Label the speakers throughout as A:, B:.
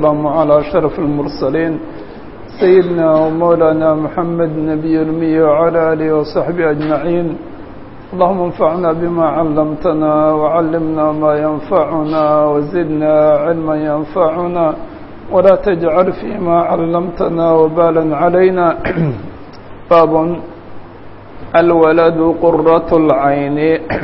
A: السلام على أشرف المرسلين سيدنا ومولانا محمد نبي المي وعلى آله وصحبه أجمعين اللهم انفعنا بما علمتنا وعلمنا ما ينفعنا وزدنا علما ينفعنا ولا تجعل فيما علمتنا وبالا علينا باب الولد قرة العين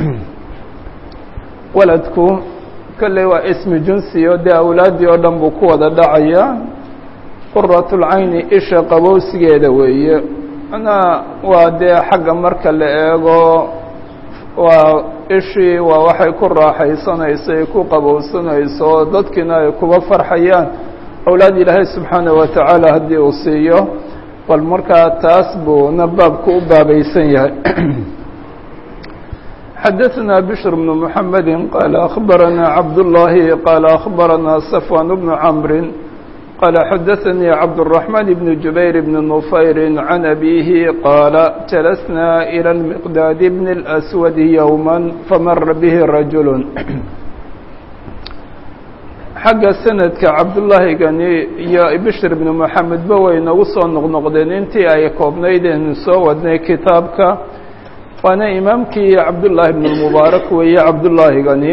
A: waladku kolley waa ismi jinsiyo dee awlaaddii oo dhan buu ku wada dhacaya quratulcayni isha qabowsigeeda weeye manaa waa dee xagga marka la eego waa ishii waa waxay ku raaxaysanayso ay ku qabowsanayso oo dadkiina ay kuba farxayaan awlaad ilaahay subxaanaه wa tacaala haddii uu siiyo bal markaa taas buuna baabku u baabaysan yahay xdثna بشر بن محمد qال أخبرنا عبد الله qال أخبرنا صفوان بن عمر qال xdثني عبد الرحمن بن جبير بن نفير عن أبيه qال جلسنا إلى المقداد بن الأسود يوما فmر به رجل xagga sanadka cabdullaahigani iyo bشhr بن محamed ba way nagu soo noqnoqdeen intii ay koobnaydeen soo wadnay kitaabka waana imaamkii cabdullaahi bn mubaarak weeye cabdullaahigani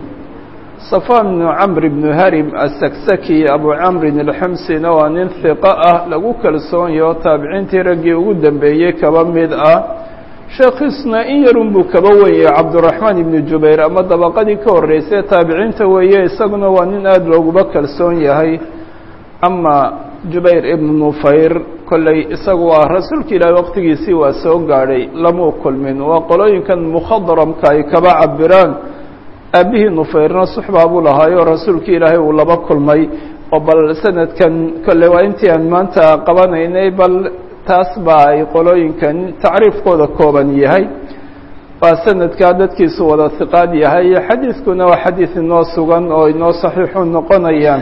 A: safaan bnu camr bnu harim asaksaki abu camrin alxamsina waa nin hiqo ah lagu kalsoonyaho taabiciintii raggii ugu dambeeyey kaba mid ah sheekhiisna in yarun buu kaba wenyay cabduraxmaan ibnu jubayr ama dabaqadii ka horreysay taabiciinta weeye isaguna waa nin aada looguba kalsoon yahay ama jubayr ibnu nufayr kolley isagu waa rasuulka ilaahi waqtigiisii waa soo gaadhay lamuu kulmin waa qolooyinkan mukhadramka ay kaba cabiraan aabihii nufayrna suxbaa buu lahaayo rasuulka ilaahay uu laba kulmay oo bal sanadkan kolley waa intii aan maanta qabanaynay bal taas baa ay qolooyinkan tacriifkooda kooban yahay waa sanadkaa dadkiisu wada hiqaad yahay xadiidkuna waa xadiid inoo sugan oo inoo saxiixu noqonayaan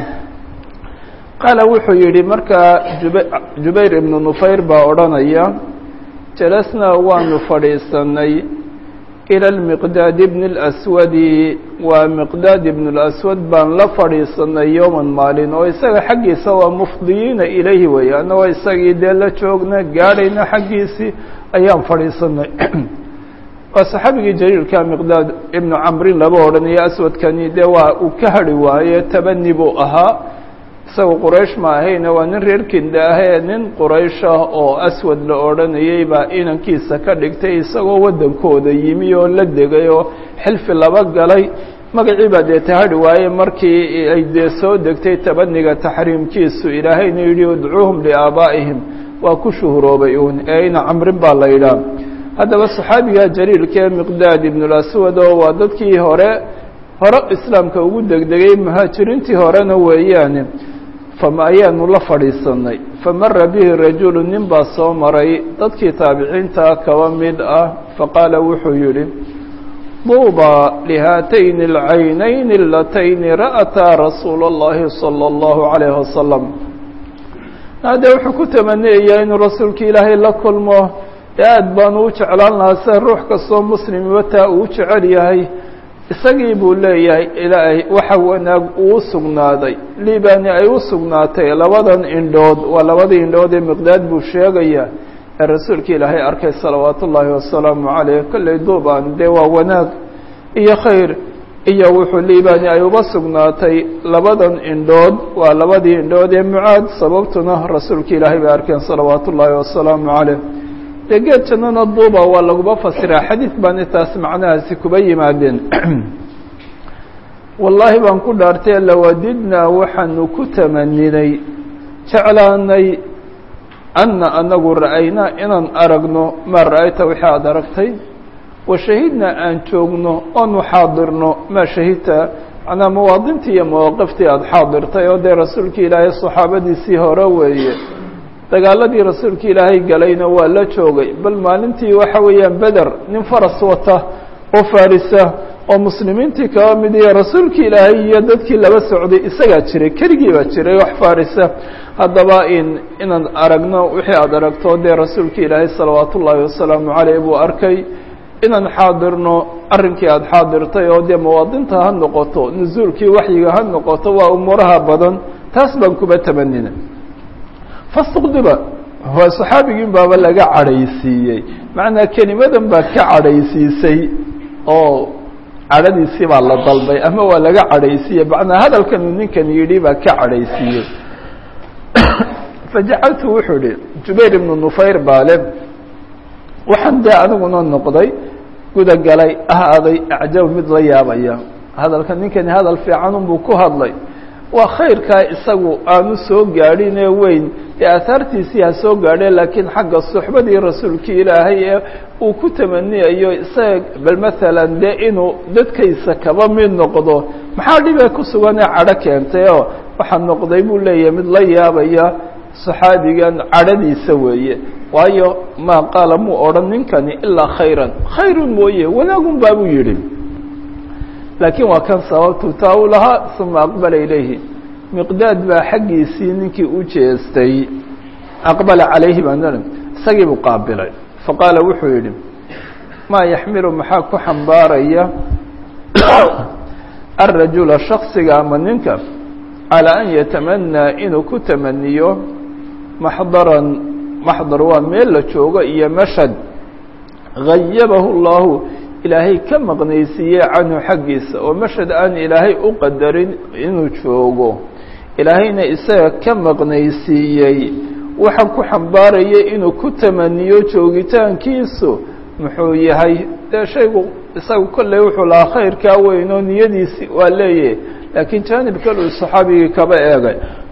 A: qaala wuxuu yidhi markaa jub jubayr ibnu nufayr baa odhanaya jalasnaa waanu fadhiisanay ila lmiqdaad ibni اlaswadi waa miqdaad ibn اlaswad baan la fadhiisanay yowman maalin oo isaga xaggiisa waa mufdiyiina ilayhi weeye annagoo isagii dee la joogna gaadhayna xaggiisii ayaan fadhiisanay waa saxaabigii jaliilka miqdaad ibnu camrin laba odhanayo aswadkani dee waa uu ka hadhi waaye tabani buu ahaa isaga quraysh ma ahayne waa nin reer kinda ahee nin quraysh ah oo aswad la odhanayay baa inankiisa ka dhigtay isagoo waddankooda yimi oo la degay oo xilfi laba galay magacii baa dee tahadhi waaye markii ay dee soo degtay tabaniga taxriimkiisu ilaahayna yidhi udcuuhum liaabaa'ihim waa ku shuhuroobay uun ee ina camrin baa la yidhaah haddaba saxaabiga jaliilkee miqdaad ibnulaswad oo waa dadkii hore hore islaamka ugu degdegay muhaajiriintii horena weeyaane fama ayaanu la fadhiisanay famara bihi rajulu nin baa soo maray dadkii taabiciinta kaba mid ah faqaala wuxuu yidhi duuba lihaatayni alcaynayni alatayni ra'ataa rasuula اllahi salى اllahu عalayh wasalam haddee wuxuu ku tamaniyayaa inuu rasuulka ilaahay la kulmo aad baanu u jeclaan lahaa sida ruux kastoo muslimiba taa uu jecel yahay isagii buu leeyahay ilaahay waxa wanaag uu sugnaaday liibani ay u sugnaatay labadan indhood waa labadii indhood ee miqdaad buu sheegayaa ee rasuulka ilaahay arkay salawaatu ullaahi wasalaamu calayh kolley duubaan dee waa wanaag iyo khayr iyo wuxuu liibani ay uba sugnaatay labadan indhood waa labadii indhood ee mucaad sababtuna rasuulka ilaahay bay arkeen salawaatu ullaahi wasalaamu calayh dee geed jannana duuba waa laguba fasiraa xadiid baana taas macnahaasi kuba yimaadeen wallaahi baan ku dhaartay lawadidnaa waxaanu ku tamaninay jeclaanay anna anagu ra'aynaa inaan aragno maa ra'ayta wixii aada aragtay wa shahidnaa aan joogno oonu xaadirno maa shahidta macnaa mawaadintii iyo mawaaqiftii aada xaadirtay oo dee rasuulka ilaahay saxaabadiisii hore weeye dagaaladii rasuulka ilaahay galayna waa la joogay bal maalintii waxa weeyaan beder nin faras wata oo farisa oo muslimiintii kaba mid iyo rasuulka ilaahay iyo dadkii laba socday isagaa jiray keligii baa jiray wax farisa haddaba in inaan aragno wixii aada aragto dee rasuulka ilaahay salawaatu ullaahi wasalaamu caleyh buu arkay inaan xaadirno arrinkii aada xaadirtay oo dee mawaadinta ha noqoto nusuulkii waxyiga ha noqoto waa umuuraha badan taas baan kuba tamanina fastuqdiba waa saxaabigiin baaba laga cadhaysiiyey macnaa kelimadan baa ka cadhaysiisay oo cadhadiisii baa la dalbay ama waa laga cadhaysiiyey macnaa hadalkan uu ninkan yidhi baa ka cadhaysiiyey fajacaltu wuxuu ihi jubayr ibnu nufayr baale waxaan dee aniguna noqday gudagalay ahaaday acjab mid la yaabaya hadalka ninkani hadal fiican unbuu ku hadlay waa khayrkaa isagu aanu soo gaadhin ee weyn ee aahaartiisii ha soo gaadheen laakiin xagga suxbadii rasuulkii ilaahay ee uu ku tamaniyayo isaga bal maalan dee inuu dadkaysa kaba mid noqdo maxaa dhibee ku suganee cadho keentay oo waxaa noqday buu leeyahay mid la yaabaya saxaabigan cadhadiisa weeye waayo maa qaala muu odhan ninkani ilaa khayran khayrun mooye wanaagun baabuu yidhi laakiin waa kan sababtu taa u lahaa uma aqbala ilayhi miqdaad baa xaggiisii ninkii u jeestay aqbala calayhi baan isagii buu qaabilay faqaala wuxuu yidhi maa yaxmilu maxaa ku xambaaraya arajula shaksiga ama ninka calaa an yatamanaa inuu ku tamaniyo maxdaran maxdar waa meel la joogo iyo mashhad hayabahu اllahu ilaahay ka maqnaysiiyey canhu xaggiisa oo mashhad aan ilaahay u qadarin inuu joogo ilaahayna isaga ka maqnaysiiyey waxaan ku xambaaraya inuu ku tamaniyo joogitaankiisu muxuu yahay dee shaygu isagu kolley wuxuu lahaa khayrkaa weyn oo niyadiisi waa leeyahay laakiin jaanib kale uu saxaabigii kaba eegay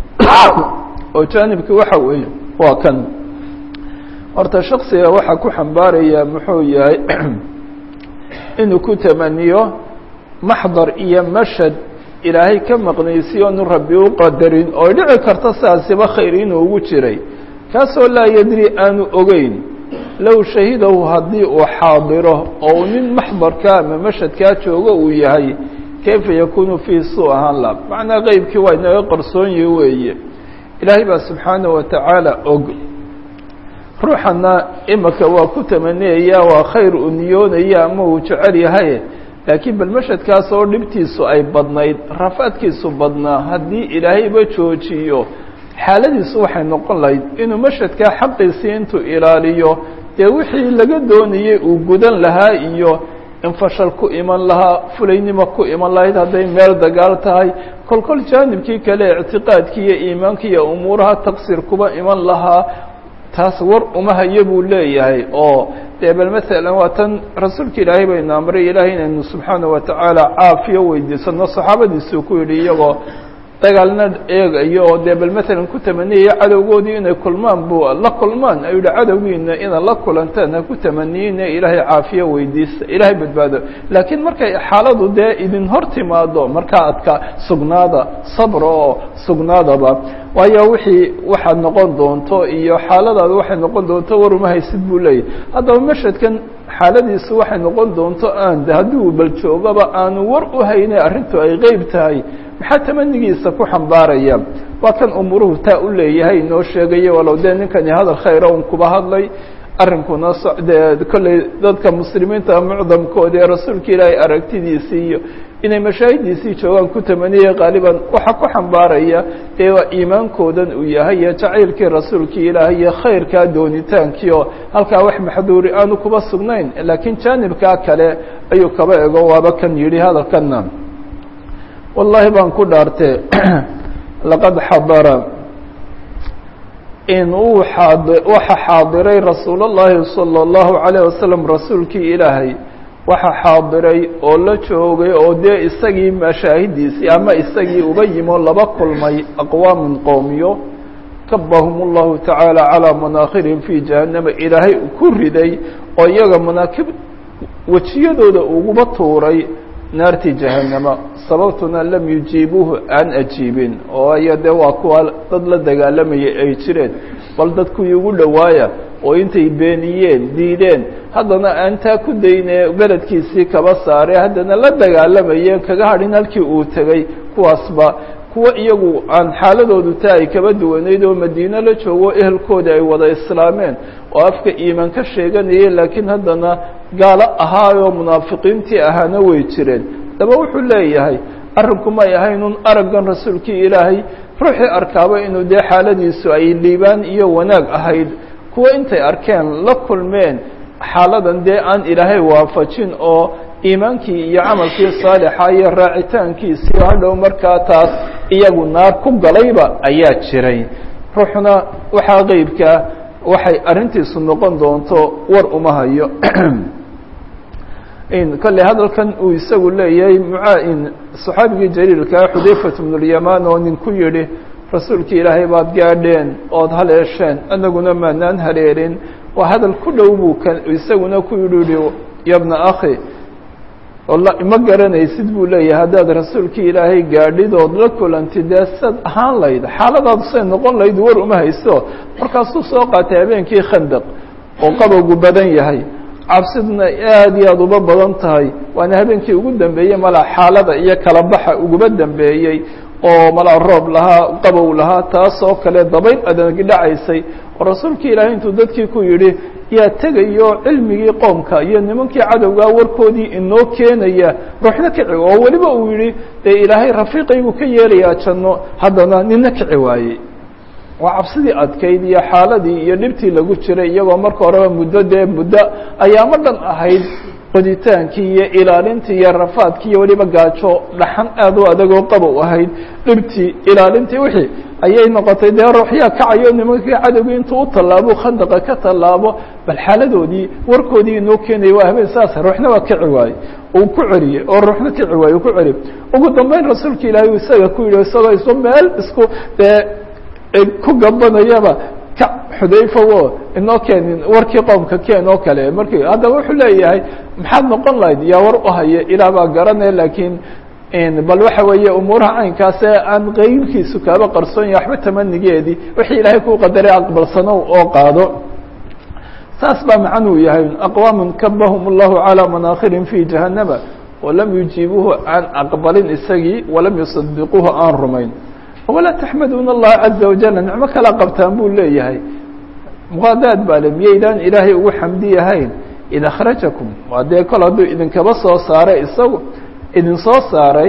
A: oo jaanibkii waxa weeye waa kan horta shaksiga waxaa ku xambaaraya muxuu yahay inuu ku tamaniyo maxdar iyo mashhad ilaahay ka maqnaysiyo onu rabbi u qadarin oo dhici karta sidaasiba khayr inuu ugu jiray kaasoo laa yadri aanu ogeyn low shahidahu haddii uu xaadiro oo uu nin maxdarka ama mashhadkaa joogo uu yahay kayfa yakunu fiihi suu ahaan la macnaa qeybkii waa inaga qarsoonyi weeye ilaahay baa subxaana wa tacaala og ruuxana imika waa ku tamaniyaya waa khayr uu niyoonaya ama uu jecel yahay laakiin bal mashhadkaas oo dhibtiisu ay badnayd rafaadkiisu badnaa haddii ilaahayba joojiyo xaaladiisu waxay noqon lahayd inuu mashhadkaa xaqiisii intuu ilaaliyo dee wixii laga doonayey uu gudan lahaa iyo in fashal ku iman lahaa fulaynimo ku iman lahayd hadday meel dagaal tahay kol kol jaanibkii kale ictiqaadkii iyo iimaanki iyo umuuraha taqsir kuba iman lahaa taas war uma hayo buu leeyahay oo dee bal masalan waa tan rasuulka ilaahay baynu amray ilaahay inaynu subxaana wa tacaala caafiyo weydiisano saxaabadiisuu ku yidhi iyagoo dagaalna eegayo oo dee bal masalan ku tamaniyaya cadowgoodii inay kulmaan buu la kulmaan ayuu yihi cadowgiina inaad la kulantaan ha ku tamaniyeyna ilaahay caafiyo weydiista ilaahay badbaado laakiin markay xaaladu dee idin hor timaado markaa adka sugnaada sabra oo sugnaadaba waayo wixii waxaad noqon doonto iyo xaaladaada waxay noqon doonto war uma haysid buu leeyahy haddaba mashhadkan xaaladiisu waxay noqon doonto aan haddii bal joogaba aanu war u hayne arrintu ay qeyb tahay maxaa tamanigiisa ku xambaaraya waa kan umuruhu taa u leeyahay inoo sheegaya walow dee ninkani hadal khayra un kuba hadlay arrinkuna sodee kolley dadka muslimiinta mucdamkooda ee rasuulka ilaahay aragtidiisii iyo inay mashaahidiisii joogaan ku tamaniyay qaaliban waxaa ku xambaaraya dee waa iimaankoodan uu yahay iyo jacaylkii rasuulkii ilaahay iyo khayrkaa doonitaankii oo halkaa wax maxduuri aanu kuba sugnayn laakiin jaanibkaa kale ayuu kaba ego waaba kan yidhi hadalkana wallahi baan ku dhaartee laqad xadara in uu xaad waxa xaadiray rasuul اllahi salى اllahu عalayه wasalam rasuulkii ilaahay waxa xaadiray oo la joogay oo dee isagii mashaahidiisii ama isagii uba yimo laba kulmay aqwaamun qowmiyo kabahum اllahu tacaala calىa manaakhirihim fi jahannama ilaahay ku riday oo iyaga manaakib wejiyadooda uguba tuuray naarti jahannama sababtuna lam yujiibuuhu aan ajiibin oo aya dee waa kuwa dad la dagaalamayay ay jireen bal dad kuwii ugu dhowaaya oo intay beeniyeen diideen haddana aan taa ku dayne beledkiisii kaba saare haddana la dagaalamayeen kaga hadhin halkii uu tegey kuwaasba kuwa iyagu aan xaaladoodu taa ay kaba duwanayd oo madiine la joogo ehelkooda ay wada islaameen oo afka iimaan ka sheeganayeen laakiin haddana gaalo ahaayoo munaafiqiintii ahaana way jireen daba wuxuu leeyahay arrinku may ahaynun araggan rasuulkii ilaahay ruuxii arkaaba inuu dee xaaladiisu ay liibaan iyo wanaag ahayd kuwa intay arkeen la kulmeen xaaladan dee aan ilaahay waafajin oo iimaankii iyo camalkii saalixa iyo raacitaankiisii hadhow markaa taas iyagu naar ku galayba ayaa jiray ruuxuna waxaa qeybkaa waxay arrintiisu noqon doonto war uma hayo kolley hadalkan uu isagu leeyahay mucaain saxaabigii jaliilkaa xudayfat bnulyamaan oo nin ku yidhi rasuulkii ilaahay baad gaadheen ood haleesheen anaguna maanaan haleelin waa hadal ku dhow buu k isaguna ku yidhi yabna akhi ma garanaysid buu leeyahay haddaad rasuulkii ilaahay gaadhid ood la kulantid dee sad ahaan layd xaaladaadu say noqon layd war uma hayso markaasuu soo qaatay habeenkii khandaq oo qabowgu badan yahay cabsiduna aad iyo aada uba badan tahay waana habeenkii ugu dambeeyey malaa xaalada iyo kala baxa uguba dambeeyey oo malaa roob lahaa qabow lahaa taasoo kale dabayl adag dhacaysay oo rasuulkii ilaahay intuu dadkii ku yidhi yaa tegayo cilmigii qoomka iyo nimankii cadowgaa warkoodii inoo keenaya ruuxna kici oo weliba uu yihi dee ilaahay rafiiqaybuu ka yeelayaa janno haddana nina kici waayey waa cabsidii adkayd iyo xaaladii iyo dhibtii lagu jiray iyagoo marka horeba muddo dee muddo ayaamo dhan ahayd qoditaankii iyo ilaalintii iyo rafaadkii iyo weliba gaajo dhaxan aad u adagoo qabow ahayd dhibtii ilaalintii wixii ayay noqotay dee ruuxyaa kacayo nimankii cadowgii intuu u tallaabo khandaqa ka tallaabo bal xaaladoodii warkoodii inoo keenaya waa habeen saas ruuxna waa kici waaye uu ku celiyey oo ruuxna kici waaye uu ku celiyey ugu dambeyn rasuulka ilaahay uu isaga ku yidhi isagoo isu meel isku dee ku gabanayaba ka xudayfa wo inoo keenin warkii qoomka keen oo kale markii haddaba wuxuu leeyahay maxaad noqon lahayd yaa war u haya ilaah baa garanaya laakiin bal waxa weeye umuuraha caynkaase aan qeybkiisu kaaba qarsoon yahay waxba tamanigeedii wixii ilaahay kuu qadaray aqbalsano oo qaado saas baa macnuu yahay aqwaamun kabahum اllahu calىa manaakirin fi jahannama walam yujiibuuhu aan aqbalin isagii walam yusadiquuhu aan rumayn walaa taxmaduuna allaha caza wajala nicmo kala qabtaan buu leeyahay muqaadaad baa le miyaydaan ilaahay ugu xamdiyahayn id akhrajakum waa dee kol hadduu idinkaba soo saaray isagu idin soo saaray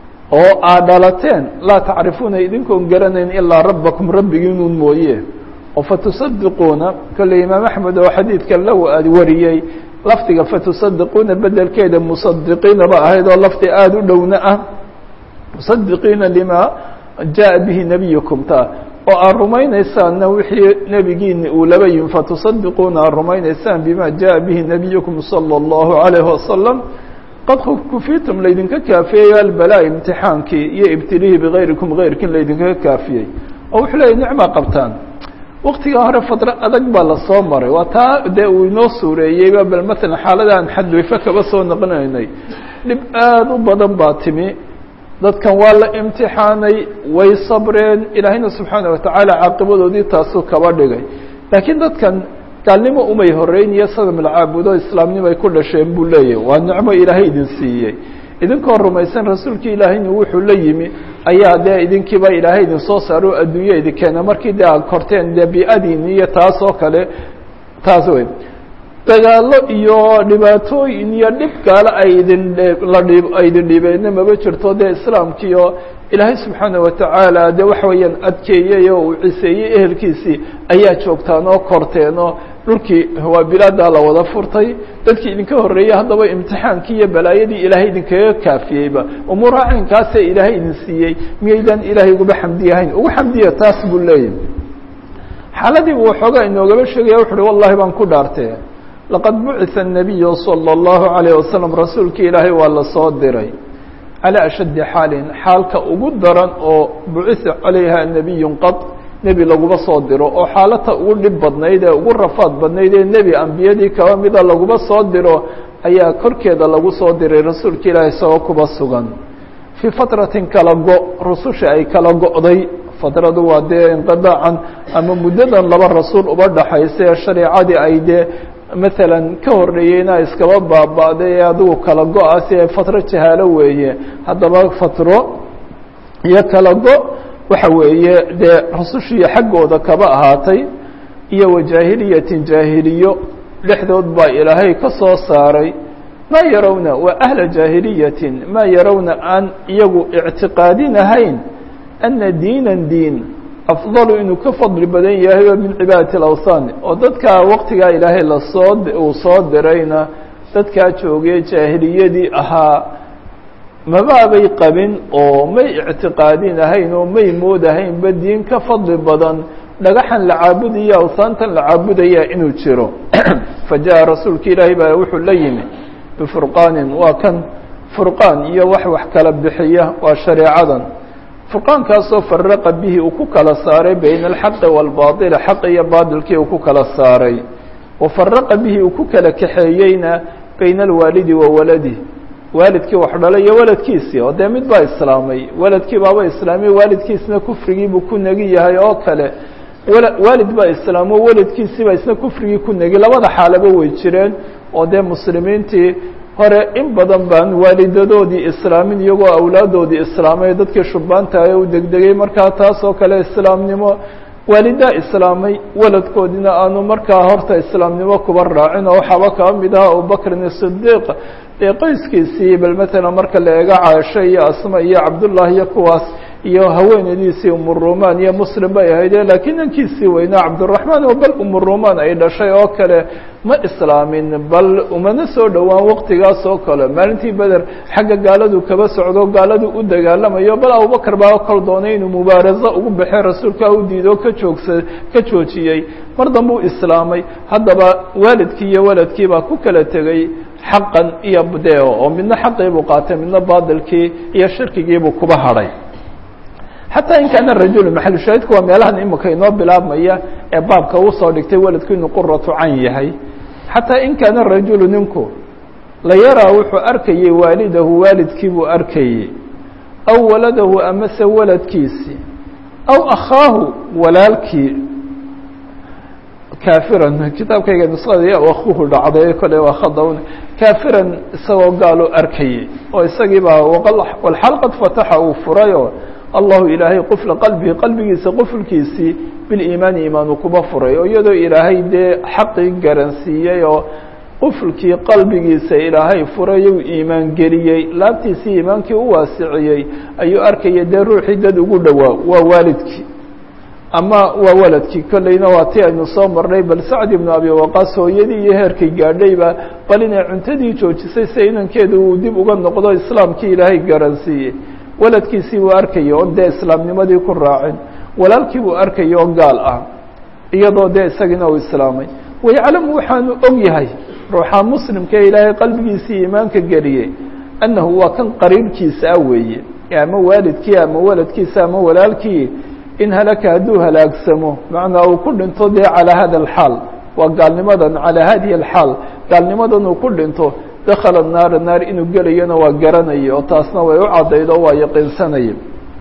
A: oo aad dhalateen laa tacrifuuna idinkoon garanayn ilaa rabbakum rabbigiinuun mooye oo fatusadiquuna kolley imaam axmed oo xadiidkan la wariyey lafdiga fatusadiquuna bedelkeeda musadiqiina ba ahayd oo lafdi aada u dhowna ah musadiqiina lima jaءa bihi nebiyukum ta oo aad rumaynaysaanna wixii nebigiini uu laba yimi fatusadiquuna aad rumaynaysaan bima jaءa bihi nebiyukum salى اllahu عalayh wasalam qad kufitum laydinka kaafiyey albalaa imtixaankii iyo ibtilihii bigayrikum gayrkin laydinkaga kaafiyey oo wuxuu leeyay nicmaa qabtaan waktigaa hore fadro adag baa lasoo maray waa taa dee uu inoo suureeyeyba bal maalan xaalada aan xadweyfe kaba soo noqonaynay dhib aada u badan baa timi dadkan waa la imtixaanay way sabreen ilaahayna subxaana watacaala caaqibadoodii taasuu kaba dhigay laakiin dadkan gaalnimo umay horeyn iyo sadam la caabudo islaamnimo ay ku dhasheen buu leeyahay waa nicmo ilaahay idin siiyey idinkoo rumaysan rasuulkii ilaahayna wuxuu la yimi ayaa dee idinkiiba ilaahay idin soo saaro adduunya idin keena markii dee aad korteen dee bi-adiini iyo taas oo kale taas wey dagaallo iyo dhibaatooyin iyo dhib gaale ay idin la dhib ay idin dhibeenna maba jirto dee islaamkiio ilaahay subxaana watacaala dee waxa weeyaan adkeeyey oo uu ciseeyey ehelkiisii ayaa joogtaan oo korteen oo dhulkii waa bilaadaa la wada furtay dadkii idinka horreeyey haddaba imtixaankii iyo balaayadii ilaahay idinkaga kaafiyeyba umuuraha caynkaasee ilaahay idin siiyey miyaydaan ilaahay uguba xamdiyahayn ugu xamdiya taas buu leeyahy xaaladii buu waxoogaa inoogaba sheegaya wuxu uhi wallahi baan ku dhaartee laqad bucitha الnabiyu salى اllahu عalayه wasalam rasuulkii ilaahay waa la soo diray calى ashaddi xaalin xaalka ugu daran oo bucitha calayha nebiyu qad nebi laguma soo diro oo xaalata ugu dhib badnayd ee ugu rafaad badnayd ee nebi ambiyadii kaba mida laguma soo diro ayaa korkeeda lagu soo diray rasuulka ilaahay isagoo kuba sugan fii fatratin kala go rususha ay kala go'day fatradu waa dee inqidaacan ama muddadan laba rasuul uba dhaxaysa ee shareecadii ay dee maalan ka horreeyeyna iskaba baaba'day ee adigu kala go-a si ay fatro jahaalo weeye haddaba fatro iyo kala go waxa weeye dee rasushiiyo xaggooda kaba ahaatay iyo wajaahiliyatin jaahiliyo dhexdood baa ilaahay ka soo saaray maa yarawna waa ahla jaahiliyatin maa yarawna aan iyagu ictiqaadinahayn ana diinan diin afdalu inuu ka fadli badan yahay oo min cibaadati alawthan oo dadka waqtigaa ilaahay lasoo uu soo dirayna dadkaa joogay jaahiliyadii ahaa mabaabay qabin oo may ictiqaadin ahayn oo may moodahaynba diin ka fadli badan dhagaxan la caabudaya awsaantan la caabudaya inuu jiro fa jaءa rasuulka ilaahay baa wuxuu la yimi bifurqaanin waa kan furqaan iyo wax wax kala bixiya waa shareecadan furqaankaasoo faraqa bihi uu ku kala saaray bayna alxaqi wاlbaطil xaq iyo baatilkii uu ku kala saaray wa faraqa bihi uu ku kala kaxeeyeyna bayna alwaalidi wa waladi waalidkii wax dhalay iyo waladkiisii oo dee mid baa islaamay waladkii baaba islaamay waalidkiisna kufrigiibuu ku negi yahay oo kale waalid baa islaamo waladkiisiibaa isna kufrigii ku negi labada xaalaba way jireen oo dee muslimiintii hore in badan baan waalidadoodii islaamin iyagoo awlaadoodii islaamay dadkii shubbaanta ee u degdegay markaa taas oo kale islaamnimo waalidaa islaamay waladkoodina aanu markaa horta islaamnimo kuba raacin oo waxaaba kaba mid aha abubakrin isidiiq ee qoyskiisii bal matalan marka la eego caasho iyo asma iyo cabdullah iyo kuwaas iyo haweenadiisii umurumaan iyo muslim bay ahayde laakiin nankiisii weynaa cabduraxmaan oo bal umurumaan ay dhashay oo kale ma islaamin bal umana soo dhowaan waqtigaas oo kale maalintii beder xagga gaaladu kaba socdo gaaladu u dagaalamayo bal abubakar baa kol doonay inuu mubaarazo ugu baxay rasuulka u diido ka joogsa ka joojiyey mar dambe u islaamay haddaba waalidkii iyo waladkii baa ku kala tegey xaqan iyo deo oo midna xaqii buu qaatay midna baadilkii iyo shirkigiibuu kuba hadhay xataa in kaana rajulu maxalushaahidku waa meelahan imika inoo bilaabmaya ee baabka uu soo dhigtay waladku inuu quratu cayn yahay xataa in kaana rajulu ninku la yaraa wuxuu arkayey waalidahu waalidkii buu arkayey aw waladahu amase waladkiisi aw akhaahu walaalkii kaafiran kitaabkayga nusqada akuhu dhacday kole waa khadawn kaafiran isagoo gaaloo arkayey oo isagii baa walxalqad fataxa uu furayoo allahu ilaahay qufla qalbihi qalbigiisa qufulkiisii biliimaani iimaan uu kuba furay oo iyadoo ilaahay dee xaqii garansiiyey oo qufulkii qalbigiisa ilaahay furay uu iimaan geliyey laabtiisii iimaankii u waasiciyey ayuu arkaya dee ruuxii dad ugu dhowaa waa waalidkii ama waa waladkii kolleyna waa ti aynu soo marnay bal sacd ibnu abi waqaas hooyadii iyo heerkay gaadhayba bal inay cuntadii joojisay si inankeeda uu dib uga noqdo islaamkii ilaahay garansiiyey waladkiisii buu arkaya oon dee islaamnimadii ku raacin walaalkii buu arkaya oo gaal ah iyadoo dee isagiina uu islaamay wayaclamu waxaanu og yahay ruuxa muslimka ee ilaahay qalbigiisii iimaanka geliyey annahu waa kan qariibkiisa ah weeye ama waalidkii ama waladkiisa ama walaalkii in halaka hadduu halaagsamo macnaa uu ku dhinto dee calaa hada alxaal waa gaalnimadan calaa hadihi alxaal gaalnimadan uu ku dhinto dakhala naara naar inuu gelayona waa garanaya oo taasna way u caddayd oo waa yaqiinsanaya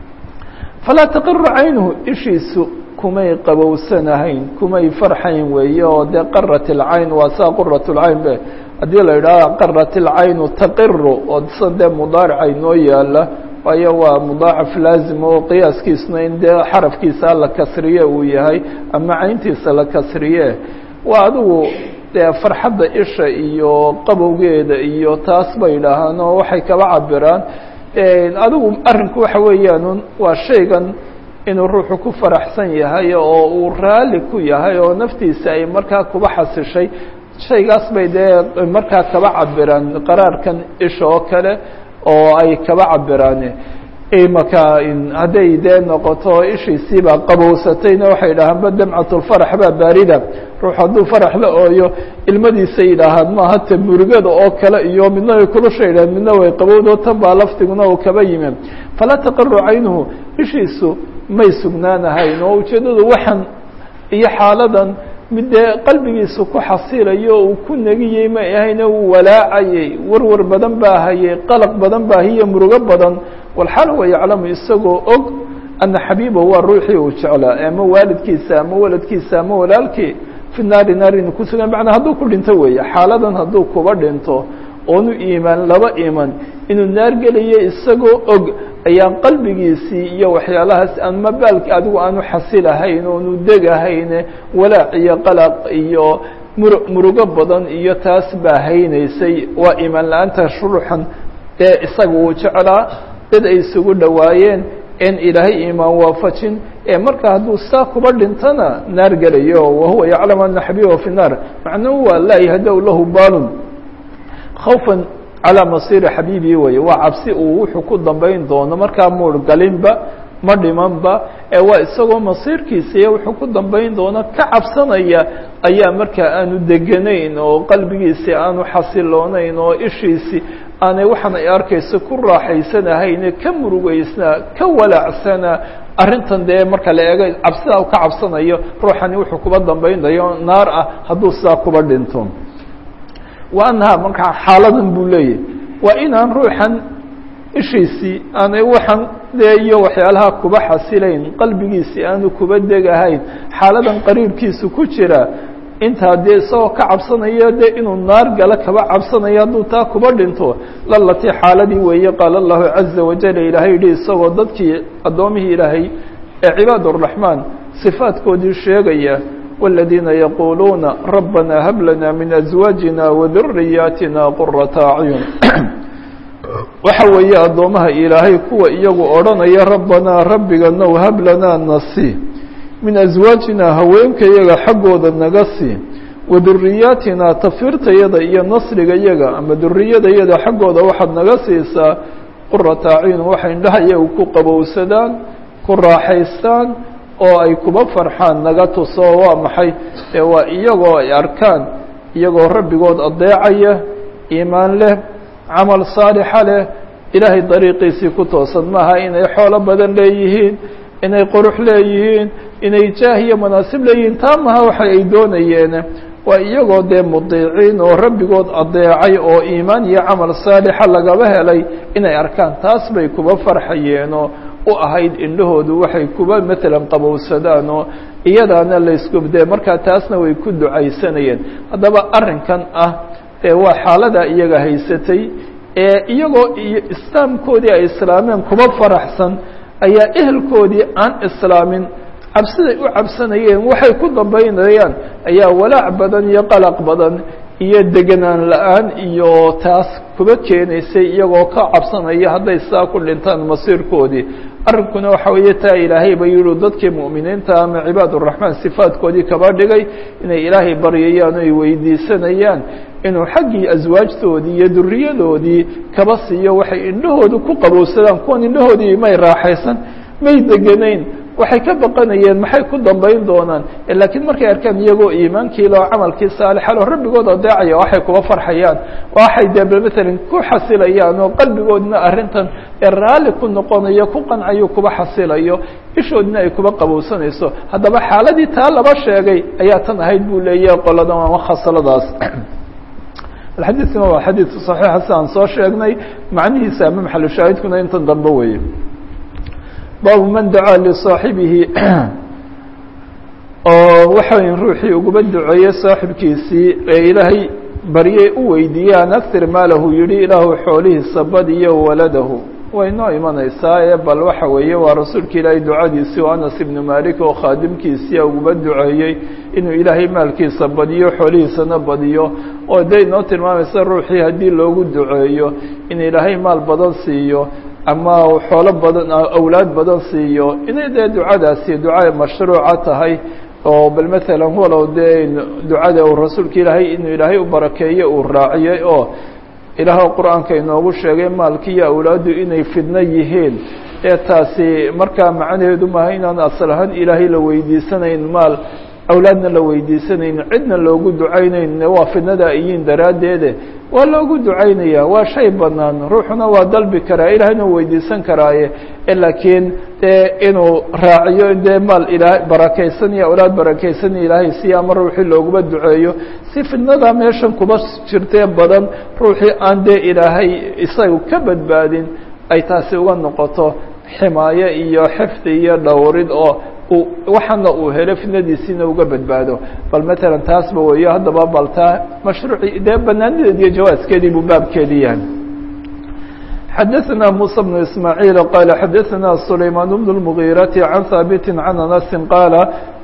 A: falaa taqiru caynuhu ishiisu kumay qabowsanahayn kumay farxayn weeye oo dee qarat ilcayn waa saa qurat lcayn be haddii la yidhaha qarat ilcaynu taqiru oo sa dee mudaaricay noo yaala waayo waa mudaacaf laazim oo qiyaaskiisuna in dee xarafkiisa la kasriye uu yahay ama cayntiisa la kasriye waa adigu dee farxadda isha iyo qabowgeeda iyo taas bay idhaahaan oo waxay kaba cabiraan adigu arrinku waxa weeyaan waa shaygan inuu ruuxu ku faraxsan yahay oo uu raalli ku yahay oo naftiisa ay markaa kuba xasishay shaygaas bay dee markaa kaba cabiraan qaraarkan isha oo kale oo ay kaba cabiraan imaka hadday dee noqoto ishiisiibaa qabowsatayna waxay idhahaan ba damcatulfarax baa baarida ruux hadduu farax la ooyo ilmadiisa yidhaahaan maaha te murugada oo kale iyo midna way kulusha yidhahan midna way qabowdo tan baa laftiguna uu kaba yimi falaa taqaru caynuhu ishiisu may sugnaanahayn oo ujeeddadu waxan iyo xaaladan mid dee qalbigiisa ku xasilayo uu ku negiyey may ahayne uu walaacayey warwar badan baa hayay qalaq badan baa hiyo murugo badan walxaal huwa yaclamu isagoo og ana xabiiba waa ruuxii uu jeclaa ama waalidkiisa ama waladkiisa ama walaalkii fi naari naarin ku sugan macnaa hadduu ku dhinto weeye xaaladan hadduu kuba dhinto oonu iimaan laba iman inuu naar gelayo isagoo og ayaa qalbigiisii iyo waxyaalahaas ama baalki adigu aanu xasilahayn oonu degahayne walaac iyo qalaq iyo mur murugo badan iyo taas baa haynaysay waa iimaan la-aanta shuruxan dee isaga uu jeclaa dad ay isugu dhowaayeen en ilaahay iimaan waafajin ee marka hadduu saa kuba dhintana naar gelayo wahuwa yaclam ana xabiibahu fi naar macnuhu waa laa yahda-u lahu baalun khawfan calaa masiiri xabiibii weye waa cabsi uu wuxuu ku dambayn doono markaa muur galinba ma dhimanba ee waa isagoo masiirkiisa iyo wuxuu ku dambayn doono ka cabsanaya ayaa markaa aanu deganayn oo qalbigiisii aanu xasiloonayn oo ishiisii aanay waxaan ay arkayso ku raaxaysanahayne ka murugeysnaa ka walaacsana arrintan dee marka la eego cabsidaa ka cabsanayo ruuxani wuxuu kuba dambaynayo naar ah hadduu sidaa kuba dhinto wa anhaa markaa xaaladan buu leeyahy waa inaan ruuxan ishiisii aanay waxaan dee iyo waxyaalaha kuba xasilayn qalbigiisii aanu kuba degahayn xaaladan qariibkiisu ku jira intaa dee isagoo ka cabsanayo dee inuu naar galo kaba cabsanayo hadduu taa kuba dhinto lalatii xaaladii weeye qaala allahu caza wajal ilaahay yihi isagoo dadkii addoomihii ilaahay ee cibaad araxmaan sifaadkoodii sheegaya والذيina yaquluuna rabana hab lana min أزواaجina وذuriyaatina qurata acyun waxa weeye addoomaha ilaahay kuwa iyagu odhanaya rabbanaa rabbiganow hab lanaa nasi min aswaajina haweenkayaga xaggooda naga sii wa duriyaatina tafirtayada iyo nasrigayaga ama duriyadayada xaggooda waxaad naga siisaa qurata acyun waxay indhaha iyagu ku qabowsadaan ku raaxaystaan oo ay kuba farxaan naga tuso waa maxay ee waa iyagoo ay arkaan iyagoo rabbigood adeecaya iimaan leh camal saalixa leh ilaahay dariiqiisii ku toosan maaha inay xoolo badan leeyihiin inay qurux leeyihiin inay jaah iyo manaasib leeyihiin taa maha waxa ay doonayeen waa iyagoo dee mudiiciin oo rabbigood adeecay oo iimaan iyo camal saalixa lagaba helay inay arkaan taas bay kuba farxayeenoo u ahayd indhahoodu waxay kuba matalan qabowsadaan oo iyadaana laysku dee markaa taasna way ku ducaysanayeen haddaba arrinkan ah ee waa xaalada iyaga haysatay ee iyagoo iyo islaamkoodii ay islaameen kuba faraxsan ayaa ehelkoodii aan islaamin cabsiday u cabsanayeen waxay ku dambaynayaan ayaa walaac badan iyo qalaq badan iyo deganaan la-aan iyo taas kuba keenaysay iyagoo ka cabsanaya hadday saa ku dhintaan masiirkoodii arrinkuna waxa weeye taa ilaahay ba yihi dadkii mu'miniinta ama cibaad uraxmaan sifaadkoodii kaba dhigay inay ilaahay baryayaan o ay weydiisanayaan inuu xaggii aswaajtoodii iyo duriyadoodii kaba siiyo waxay indhahooda ku qabowsadaan kuwan indhahoodii may raaxaysan may deganayn waxay ka baqanayeen maxay ku dambayn doonaan laakiin markay arkaan iyagoo iimaankiila oo camalkii saalixal oo rabbigood adeecaya waxay kuba farxayaan waxay dee matalan ku xasilayaan oo qalbigoodna arrintan ee raalli ku noqonayo ku qancayo kuba xasilayo ishoodna ay kuba qabowsanayso haddaba xaaladii taa laba sheegay ayaa tan ahayd buu leeyahay qoladan ama khasaladaas xadiidkuna waa xadiid صaxiixa si aan soo sheegnay macnihiisa ama maxalushaahidkuna intan dambe weeye baabu man dacaa lisaaxibihi oo waxa weya ruuxii uguba duceeye saaxibkiisii ee ilaahay baryey u weydiiyey an aktir maalahu yihi ilaahu xoolihiisa badiyo waladahu way noo imanaysaa ee bal waxa weeye waa rasuulka ilaahay ducadiisii oo anas ibnu malik oo khaadimkiisia uguba duceeyey inuu ilaahay maalkiisa badiyo xoolihiisana badiyo oo dee inoo tilmaamaysa ruuxii haddii loogu duceeyo in ilaahay maal badan siiyo ama xoolo badan awlaad badan siiyo inay dee ducadaasi duca mashruuca tahay oo bal matalan walow dee ducada uu rasuulka ilaahay inuu ilaahay u barakeeyo uu raaciyey oo ilaah qur-aanka inoogu sheegay maalki iyo awlaaddu inay fidno yihiin ee taasi markaa macnaheedu maaha inaan asal ahaan ilaahay la weydiisanayn maal awlaadna la weydiisanayn cidna loogu ducaynayn waa fidnada iyiin daraaddeede waa loogu ducaynaya waa shay banaan ruuxuna waa dalbi karaa ilaahayna u weydiisan karaaye laakiin dee inuu raaciyo dee maal ilaa barakaysan iyo awlaad barakaysan ilaahay si ama ruuxii looguma duceeyo si fidnada meeshan kuba jirtee badan ruuxii aan dee ilaahay isaga ka badbaadin ay taasi uga noqoto ximaayo iyo xifdi iyo dhowrid oo waxaana uu helo fidnadiisiina uga badbaado bal matalan taasba weeyo haddaba baltaa mashruuci dee banaanideed iyo jawaaskeedii buu baabkeedii yahay xadaثna muسى بن ismاعيل qال xadaثna سlayman بن المغيرة عan haaبت عan أنس qاaل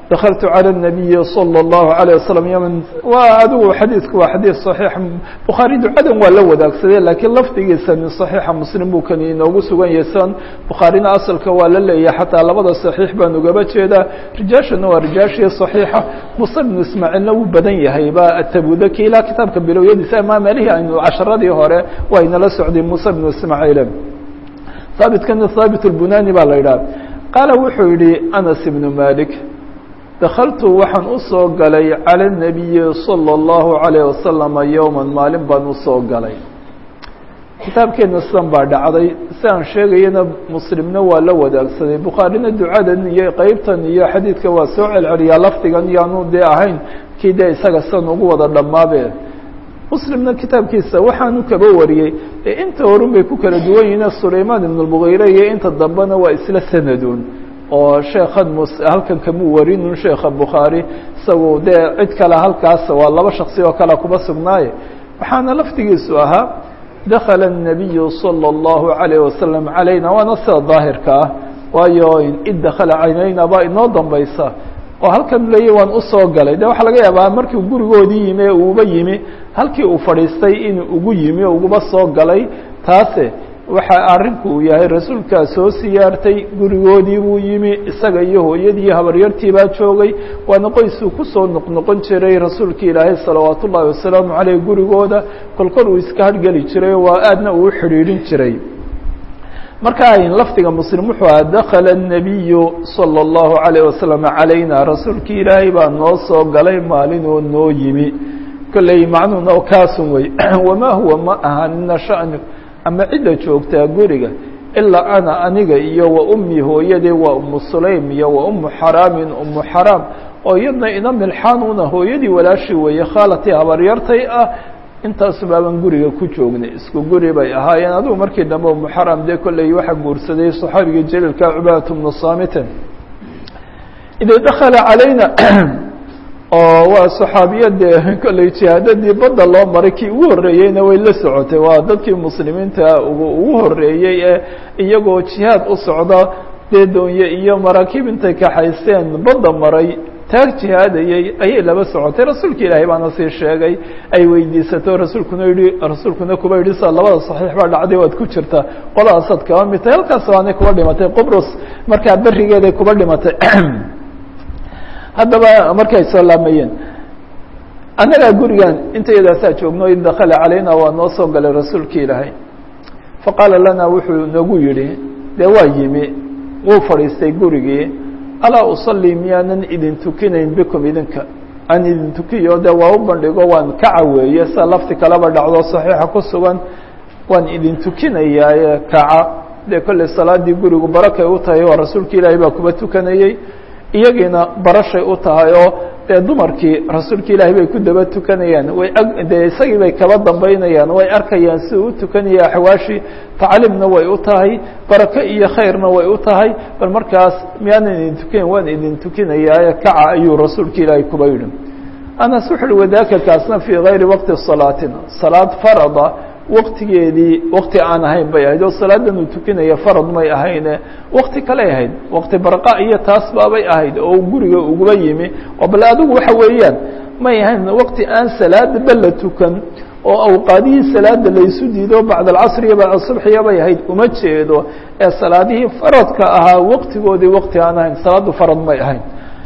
A: dakaltu calى الnabiyi salى الlahu عalيه wasalam yman waa adigu xadiidku waa xadiid صaxiix bukhaari ducadan waa la wadaagsadee laakiin lafdigiisani صaxiixa muslim buu kani inoogu sugan yahay san bukhaarina asalka waa la leeyahay xataa labada صaxiix baan ugaba jeedaa rijaashana waa rijaashii صaxiixa musa bnu ismaaciilna wuu badan yahay ba atabudaki ilaa kitaabka bilowyadiisa ama meelihii aynu casharadii hore waa inala socday musa bnu ismaaciil haabitkana haabit اlbunani baa la yidhaha qaala wuxuu yihi anas ibnu malik dakaltu waxaan usoo galay calى الnabiyi salى الlahu عalيه wasalama yowma maalin baan usoo galay kitaabkeena sidan baa dhacday si aan sheegayana muslimna waa la wadaagsaday bukhaarina ducadan iyo qeybtan iyo xadiidka waa soo celceliyaa lafdigan yaanu dee ahayn kii dee isaga sidan ugu wada dhammaabe muslimna kitaabkiisa waxaanu kaba wariyey ee inta horun bay ku kala duwan yihiin sulaymaan ibn اlmugiire iyo inta dambena waa isla sanadun oo sheekhan mus halkan kamuu warinun sheekha bukhaari isagu dee cid kale halkaas waa laba shaksi oo kale kuba sugnaaye waxaana laftigiisu ahaa dakala الnabiyu salى الlahu عalيه wasalam calayna waana sida daahirka ah waayo id dakala caynayna baa inoo dambaysa oo halkan leeya waan usoo galay de waxaa laga yaabaa markii gurigoodii yimi ee uuba yimi halkii uu fadhiistay inuu ugu yimi o uguba soo galay taase waxa arrinku uu yahay rasuulkaa soo siyaartay gurigoodii buu yimi isaga iyo hooyadii habaryartii baa joogay waana qoysuu kusoo noqnoqon jiray rasuulka ilaahay salawaat ullaahi wasalaamu caleyh gurigooda kolkol uu iska hargeli jiray waa aadna uu xidhiidhin jiray marka lafdiga muslim wuxuu aha dakala الnabiyu salى الlahu عalيه wasalam calayna rasuulkii ilaahay baa noo soo galay maalin oo noo yimi kolley macnuhuna kaasun wey wamaa huwa ma ahanina shani ama cidda joogtaa guriga ilaa ana aniga iyo wa ummi hooyadee waa umu sulaym iyo wa umu xaraamin umu xaraam oo iyadna ina milxaanuna hooyadii walaashi weeye khaalatii habaryartay ah intaasu baaban guriga ku joognay isku guri bay ahaayeen adigu markii dambe umu xaraam dee kolley waxaa guursaday saxaabigii jaliilka cubadat bnu saamitin ida dakala calayna oo waa saxaabiyadee kolley jihaadadii badda loo maray kii ugu horreeyeyna way la socotay waa dadkii muslimiinta ugu ugu horreeyey ee iyagoo jihaad u socda dee doonye iyo maraakiib intay kaxaysteen badda maray taag jihaadayey ayay laba socotay rasuulka ilaahay baana sii sheegay ay weydiisato rasuulkuna yihi rasuulkuna kuba yidhi sa labada saxiix baa dhacday waad ku jirta qolahaasaad kaba mid tahay halkaas waanay kuba dhimatay qobrus markaa berigeeday kuba dhimatay haddaba markay soo laamayeen annagaa gurigan intayadaasaa joogno id dakala calayna waa noo soo galay rasuulka ilaahay faqaala lana wuxuu nagu yidhi dee waa yimi wuu fadhiistay gurigii alaa usalii miyaanan idin tukinayn bikum idinka aan idin tukiyo dee waa u bandhigo waan ka caweeye sida lafti kaleba dhacdo saxiixa ku sugan waan idin tukinayaaye kaca dee kolley salaadii gurigu barakay u tahay oo rasuulka ilaahay baa kuba tukanayey iyagiina barashay u tahay oo dee dumarkii rasuulka ilaahay bay ku daba tukanayaan way ag dee isagii bay kaba dambaynayaan way arkayaan siduu u tukanaya axwaashii tacliimna way u tahay barako iyo khayrna way u tahay bal markaas miyaanan idin tukinayn waan idin tukinayaaye kaca ayuu rasuulka ilaahay kuba yidhi anas wuxu uhi wadaaka kaasna fii gayri waqti salaatina salaad farada waktigeedii wakti aan ahayn bay ahayd oo salaadan uu tukinaya farad may ahayne wakti kaley ahayd wakti barqa iyo taas baabay ahayd oo guriga uguba yimi oo bal adigu waxa weeyaan may ahayn wakti aan salaadaba la tukan oo awqaadihii salaada laysu diido bacd alcasr iyo bacd subxiya bay ahayd uma jeedo ee salaadihii faradka ahaa waktigoodii wakti aan ahayn salaadu farad may ahayn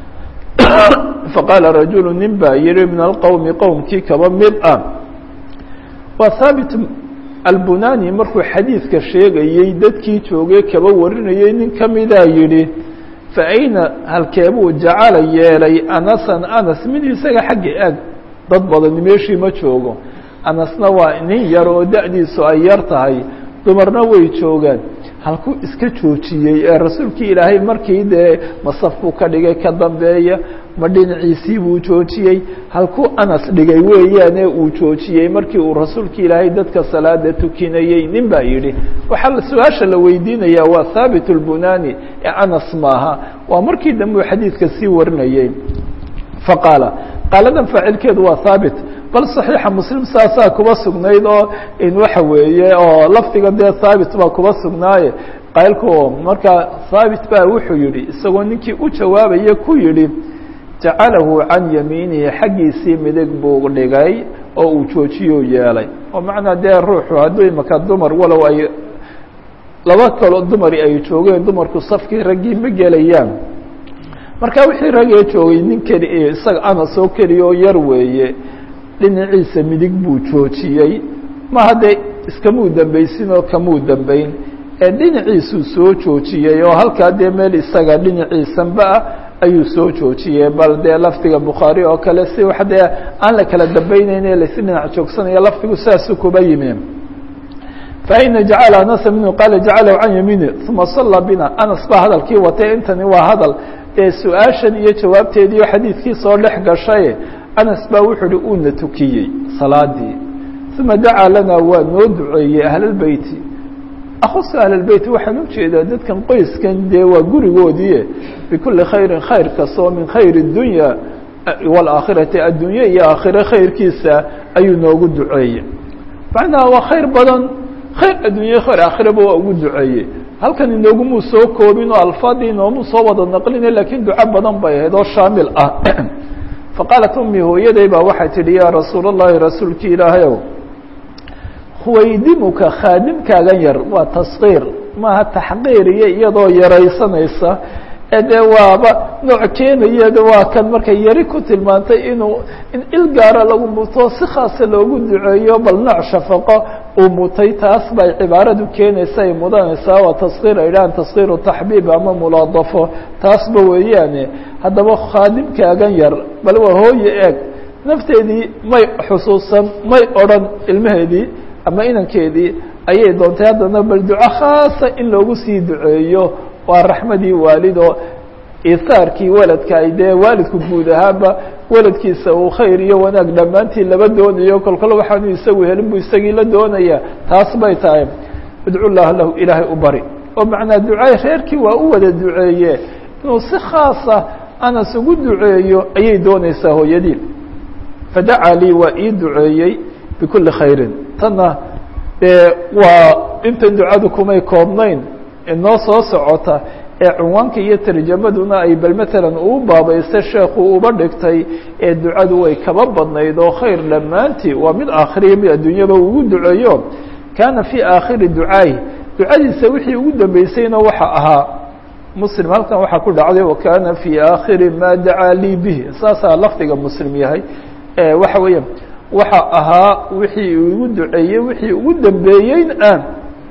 A: faqaala rajulu nin baa yihi min alqowmi qowmkii kaba mid ah waa haabit albunani markuu xadiidka sheegayey dadkii joogay kaba warinayey nin ka midaa yidhi fa ayna halkeebuu jacala yeelay anasan anas mid isaga xagga ag dad badani meeshii ma joogo anasna waa nin yar oo da-diisu ay yar tahay dumarna way joogaan halkuu iska joojiyey ee rasuulkii ilaahay markii dee masafkuu ka dhigay ka dambeeya ma dhinaciisii buu joojiyey halkuu anas dhigay weeyaane uu joojiyey markii uu rasuulka ilaahay dadka salaada tukinayey nin baa yidhi waxaa su-aasha la weydiinayaa waa haabit اlbunani ee anas maaha waa markii dambe uu xadiidka sii warinayey faqaala qaaladan faacilkeedu waa haabit bal صaxiixa muslim saasaa kuba sugnayd oo in waxa weeye oo lafdiga dee haabit baa kuba sugnaaye qaylku markaa haabit baa wuxuu yihi isagoo ninkii u jawaabaya ku yihi jacalahu can yamiinihi xaggiisii midig buu dhigay oo uu joojiyuu yeelay oo macnaa dee ruuxu hadduu imaka dumar walow ay laba kaloo dumari ay joogeen dumarku safkii raggii ma gelayaan marka wixii ragee joogay nin keli isaga anas oo keliya oo yar weeye dhinaciisa midig buu joojiyey ma haddee iskamuu dambaysin oo kamuu dambayn ee dhinaciisuu soo joojiyey oo halkaa dee meel isaga dhinaciisanba ah ayuu soo joojiyey bal dee lafdiga bukhaari oo kale si wax dee aan la kala dambaynayne laysi dhinac joogsanaya lafdigu saasuu kuba yimi faina jacala anasa minhu qaala jacalahu can yamiini uma sallaa bina anas baa hadalkii watay intani waa hadal ee su-aashan iyo jawaabteediio xadiidkii soo dhex gashay anas baa wuxuu uhi uuna tukiyey salaadii uma dacaa lana waa noo duceeyey ahlalbeyti akhusa ahlalbeyt waxaan ujeedaa dadkan qoyskan dee waa gurigoodii bikuli khayrin khayr kastoo min khayr اdunya wاlaakhirati addunya iyo aakhire khayrkiisa ayuu noogu duceeyey macnaha waa khayr badan khayr addunya khayr aakhiraba waa ugu duceeyey halkan inoogumuu soo koobin oo alfaadii inoomuu soo wada naqline lakiin duco badan bay ahayd oo shaamil ah faqaalat ummi hooyaday baa waxay tidhi yaa rasuul اllahi rasuulki ilaahayow huwaydimuka khaadimkaagan yar waa taskiir maaha taxqiir iyo iyadoo yaraysanaysa ee dee waaba nooc keenaya waa kan markay yari ku tilmaantay inuu in il gaara lagu muto si khaasa loogu duceeyo bal nooc shafaqo uu mutay taas bay cibaaradu keenaysa ay mudanaysaa waa taskiir ay dhahaan taskiiru taxbiib ama mulaadafo taasba weeyaane haddaba khaadimkaagan yar bal waa hooye eeg nafteedii may xusuusan may odrhan ilmaheedii ama inankeedii ayay doontay haddana bal duco khaasa in loogu sii duceeyo waa raxmadii waalido isaarkii waladka ay dee waalidku guud ahaanba waladkiisa uu khayr iyo wanaag dhammaantii laba doonayo kolkol waxaanu isagu helin buu isagii la doonaya taas bay tahay idcu llaha lahu ilaahay u bari oo macnaa ducay reerkii waa u wada duceeye inuu si khaasa anas ugu duceeyo ayay doonaysaa hooyadii fadacaa lii waa ii duceeyey bikuli khayrin tanna dee waa intan ducadu kumay koobnayn inoo soo socota ee cunwaanka iyo tarjamaduna ay bal matalan uu baabaysta sheekhu uba dhigtay ee ducadu way kaba badnayd oo khayr dhammaantii waa mid aakhiriya mid adduunyaba ugu duceeyo kaana fii aakhiri ducaay ducadiisa wixii ugu dambeysayna waxa ahaa muslim halkan waxaa ku dhacday wakana fii aakhiri maa dacaa lii bihi saasaa lafdiga muslim yahay waxa weeya waxa ahaa wixii igu duceeyey wixii ugu dambeeyeyn ah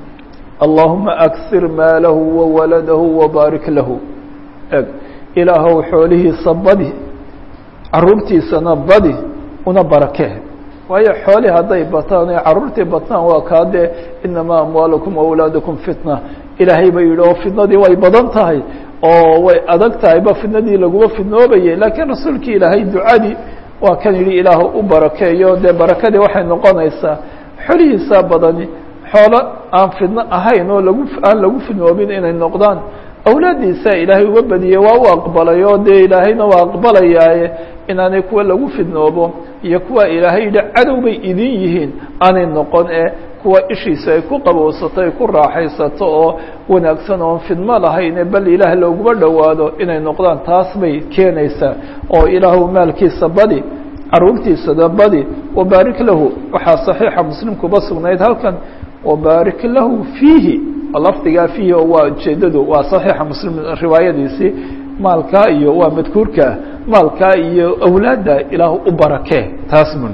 A: allahuma aksir maalahu wawaladahu wabaarik lahu eg ilaahow xoolihiisa badi caruurtiisana badi una barakee waayo xoolii hadday bataan ee caruurtii batnaan waa kaa dee inamaa amwaalukum awlaadakum fitna ilaahay ba yidhi oo fitnadii way badan tahay oo way adag tahayba fitnadii laguma fidnoobayay laakiin rasuulkii ilaahay ducadii waa kan yidhi ilaah u barakeeyo dee barakadii waxay noqonaysaa xolihiisaa badani xoolo aan fidno ahayn oo lagu aan lagu fidnoobin inay noqdaan awlaaddiisaa ilaahay uga badiyey waa u aqbalay oo dee ilaahayna waa aqbalayaaye inaanay kuwa lagu fidnoobo iyo kuwa ilaahay yidhi cadow bay idin yihiin aanay noqon ee kuwa ishiisa ay ku qabowsato ay ku raaxaysato oo wanaagsan oon fidmo lahayn bal ilaah looguma dhowaado inay noqdaan taas bay keenaysaa oo ilaahu maalkiisa badi caruurtiisada badi wabaarik lahu waxaa صaxiixa muslimkuba sugnayd halkan wabaarik lahu fiihi lafdigaa fiihi oo waa ujeedadu waa صaxiixa muslim riwaayadiisii maalkaa iyo waa madkuurkaa maalkaa iyo awlaadda ilaah u barakee taas mun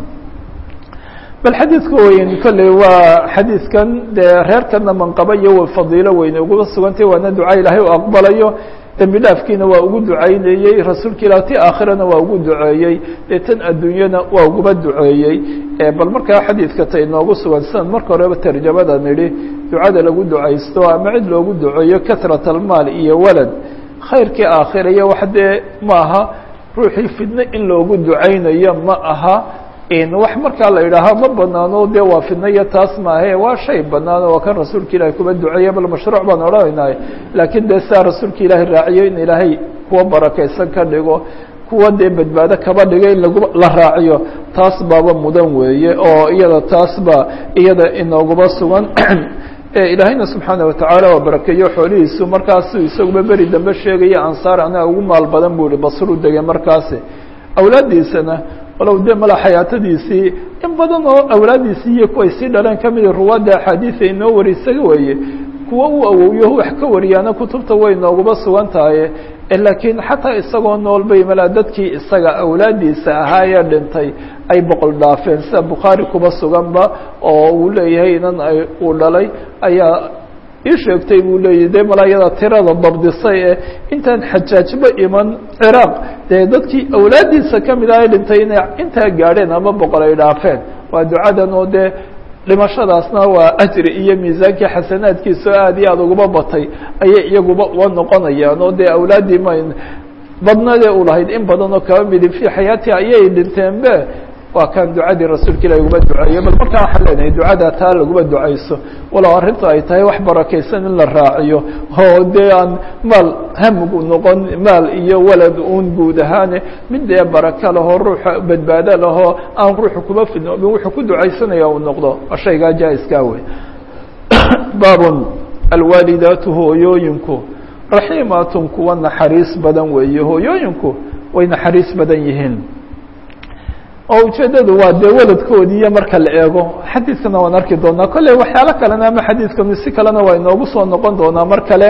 A: bal xadiidka weyn kolley waa xadiidkan dee reerkana manqaba iyo fadiilo weyn uguba sugantay waana duca ilaahay u aqbalayo dembi dhaafkiina waa ugu ducaynayey rasuulka ilah ti aakhirana waa ugu duceeyey dee tan adduunyana waa uguba duceeyey bal markaa xadiidka ta inoogu sugan sidan marka horeba tarjamada nidhi ducada lagu ducaysto ama cid loogu duceeyo katrat almaal iyo walad khayrkii aakhira iyo wax dee ma aha ruuxii fidno in loogu ducaynayo ma aha wax markaa la yidhaaha ma banaano dee waa fidno iyo taas maahe waa shay banaan waa kan rasuulka ilahi kuba duceeye bal mashruuc baan odhanaynaay laakiin dee sidaa rasuulka ilaahay raaciyo in ilaahay kuwa barakaysan ka dhigo kuwa dee badbaado kaba dhiga in lagu la raaciyo taas baaba mudan weeye oo iyada taas ba iyada inooguba sugan ilaahayna subxaana watacaala waa barakeeyo xoolihiisu markaasu isaguba beri dambe sheegaya ansaar anaa ugu maal badan buu ihi basru degay markaasi awlaaddiisana walow dee mala xayaatadiisii in badan oo awlaaddiisii iyo kuway sii dhaleen ka mida ruwaadda axaadiisa inoo wari isaga weeye kuwa uu awowyo wax ka wariyaana kutubta way nooguba sugan tahay laakiin xataa isagoo nool bay malaa dadkii isaga awlaaddiisa ahaa ee dhintay ay boqol dhaafeen sida bukhaari kuba suganba oo uu leeyahay inan ay uu dhalay ayaa ii sheegtay buu leeyahy dee malaa iyada tirada dabdisay ee intaan xajaajba iman ciraaq dee dadkii awlaaddiisa ka mid ah ee dhintay inay intaa gaadheen ama boqol ay dhaafeen waa ducadan oo dee dhimashadaasna waa ajri iyo miisaankii xasanaadkiisa oo aad iyo aada uguba batay ayay iyaguba uga noqonayaan oo dee awlaaddii ma badnadee u lahayd in badan oo kaba midi fii xayaati ayay dhinteenbe waa kan ducadii rasuulka ilah uguba duceeyo bal markaa waxaan leenahay ducada taa laguba ducayso walow arrintu ay tahay wax barakaysan in la raaciyo oo dee aan maal hamigu noqon maal iyo walad uun guud ahaane mid dee baraka lahoo ruuxa badbaado lahoo aan ruuxu kuba fidnoobin wuxuu ku ducaysanaya uu noqdo shaygaa jaa-iskaa wey baabun alwaalidaatu hooyooyinku raxiimaatun kuwa naxariis badan weeye hooyooyinku way naxariis badan yihiin oo ujeeddadu waa dee waladkoodiiyo marka la eego xadiidkana waan arki doonaa kolley waxyaalo kalena ama xadiidkanu si kalena waa inoogu soo noqon doonaa mar kale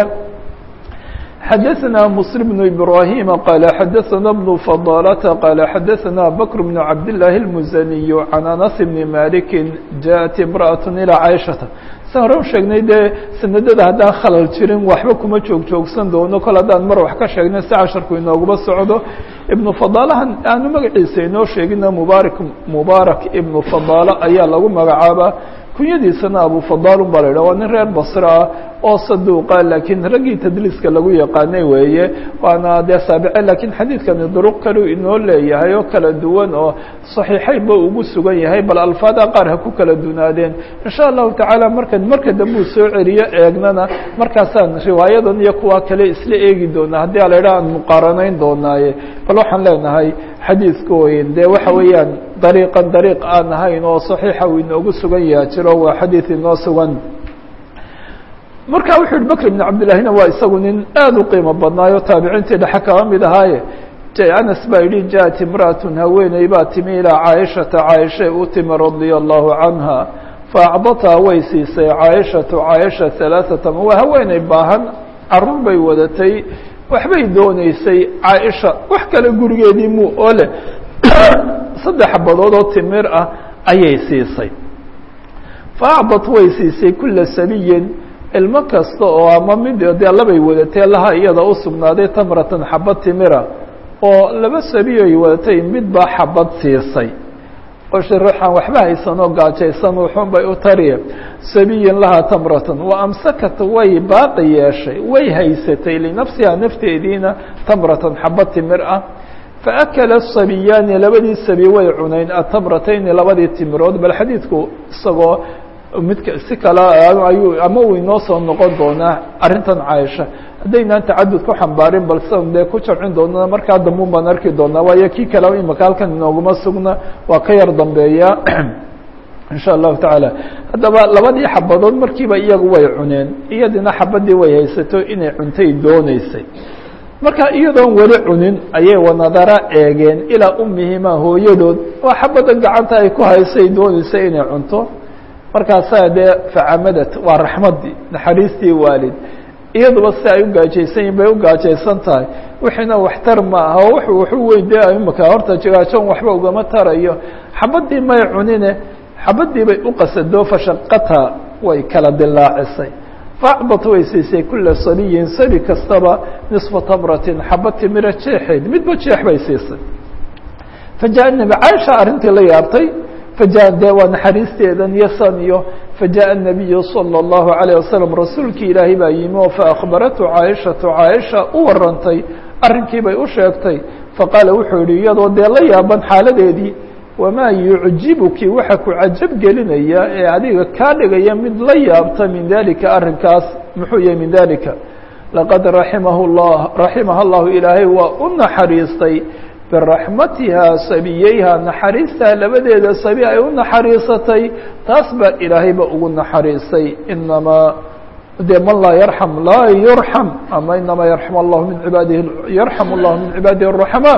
A: xadaثna msلم بن إbrahيm qال xadaثna بن فضالة qال xadaثna bكر بن cabd للahi الmزني عan أنس بن مالك jaءت امرأة إلى caiشhaةa sa hore u sheegnay dee sanadada haddaan khalal jirin waxba kuma joog joogsan doono kol haddaan mar wax ka sheegnay si casharku inooguba socdo ibnu fadaalahan aanu magaciisa inoo sheegina mubaarak mubaarak ibnu fadaala ayaa lagu magacaabaa kunyadiisana abu fadaalun baa la yidhah waa nin reer basre ah oo saduuqa laakiin raggii tadliiska lagu yaqaanay weeye waana dee saabice laakiin xadiidkani duruq kaleu inoo leeyahay oo kala duwan oo saxiixaynba ugu sugan yahay bal alfaada qaar ha ku kala dunaadeen insha allahu tacaala marka marka dambuu soo celiyo eegnana markaasaan riwaayadan iyo kuwa kale isla eegi doonaa haddii a la yidhaha aan muqaaranayn doonaaye bal waxaan leenahay xadiidka weyn dee waxa weeyaan dariiqan dariiq aan ahayn oo saxiixa uu inoogu sugan yaha jiro waa xadiid inoo sugan marka wuxuu yihi bkr بن cabdillahina waa isagu nin aad u qiimo badnaayo taabiciintii dhexe kaba mid ahaaye anas baa yihi jaءat imrأaة haweeney baa timi ilىa caaishata caaishay u timi radيa الlahu canha faacdataa way siisay caaishatu caaisha ثalaaثata waa haweeney baahan carur bay wadatay waxbay dooneysay caaisha wax kale gurigeedii mu oo leh saddex xabadood oo timir ah ayay siisay faacdat way siisay kula sabiyin ilmo kasta oo ama mid dee labay wadatee laha iyada u sugnaaday tamratan xabad timira oo laba sabiyoy wadatay mid baa xabad siisay oo sharaxaan waxba haysan oo gaajaysan wuxuun bay u tariye sabiyin lahaa tamratan wa amsakat way baaqi yeeshay way haysatay linafsihaa nafteediina tamratan xabad timir ah faakala sabiyaani labadii sabi way cunayn atamratayni labadii timirood bal xadiidku isagoo midka si kale ayuu ama uu inoo soo noqon doonaa arrintan caaisha haddaynaan tacadud ku xambaarin bal sidan dee ku jamcin doonana markaa dambuun baan arki doonaa waayo kii kale imaka halkan inooguma sugna waa ka yar dambeeya insha allahu tacaala haddaba labadii xabadood markiiba iyagu way cuneen iyadina xabadii way haysato inay cuntay dooneysay marka iyadoon weli cunin ayay wanadara eegeen ilaa umihima hooyadood oo xabadan gacanta ay ku haysay dooneysay inay cunto markaasaa dee facamadat waa raxmaddii naxariistii waalid iyaduba si ay u gaajaysan yihin bay u gaajaysan tahay wixiina waxtar ma aha oo w wuxuu weyn dee imaka horta jigaajoon waxba ugama tarayo xabadii may cunine xabadii bay u qasado fashaqata way kala dilaacisay faacdat way siisay kula sabiyin sabi kastaba nisfa tamratin xaba timira jeexeed midba jeex bay siisay fajaء nebi caaisha arrintii la yaabtay faja de waa naxariisteedan iyo san iyo fajaء الnabiyu salى الlahu عalيه wasalam rasuulkii ilaahay baa yimi oo faakbaratu caaishatu caaisha u warantay arrinkii bay u sheegtay faqaala wuxuu yihi iyadoo dee la yaaban xaaladeedii wamaa yucjibuki waxa ku cajab gelinaya ee adiga kaa dhigaya mid la yaabta min dalika arrinkaas muxuu yahay min dalika laqad raximahu llah raximaha llahu ilaahay waa u naxariistay biraxmatiha sabiyeyha naxariistaa labadeeda sabi ay u naxariisatay taas baa ilaahayba ugu naxariisay inamaa de man laa yarxam laa yurxam ama inamaa yarxam allahu min cibaadihi yarxam allahu min cibaadihi الraxmaa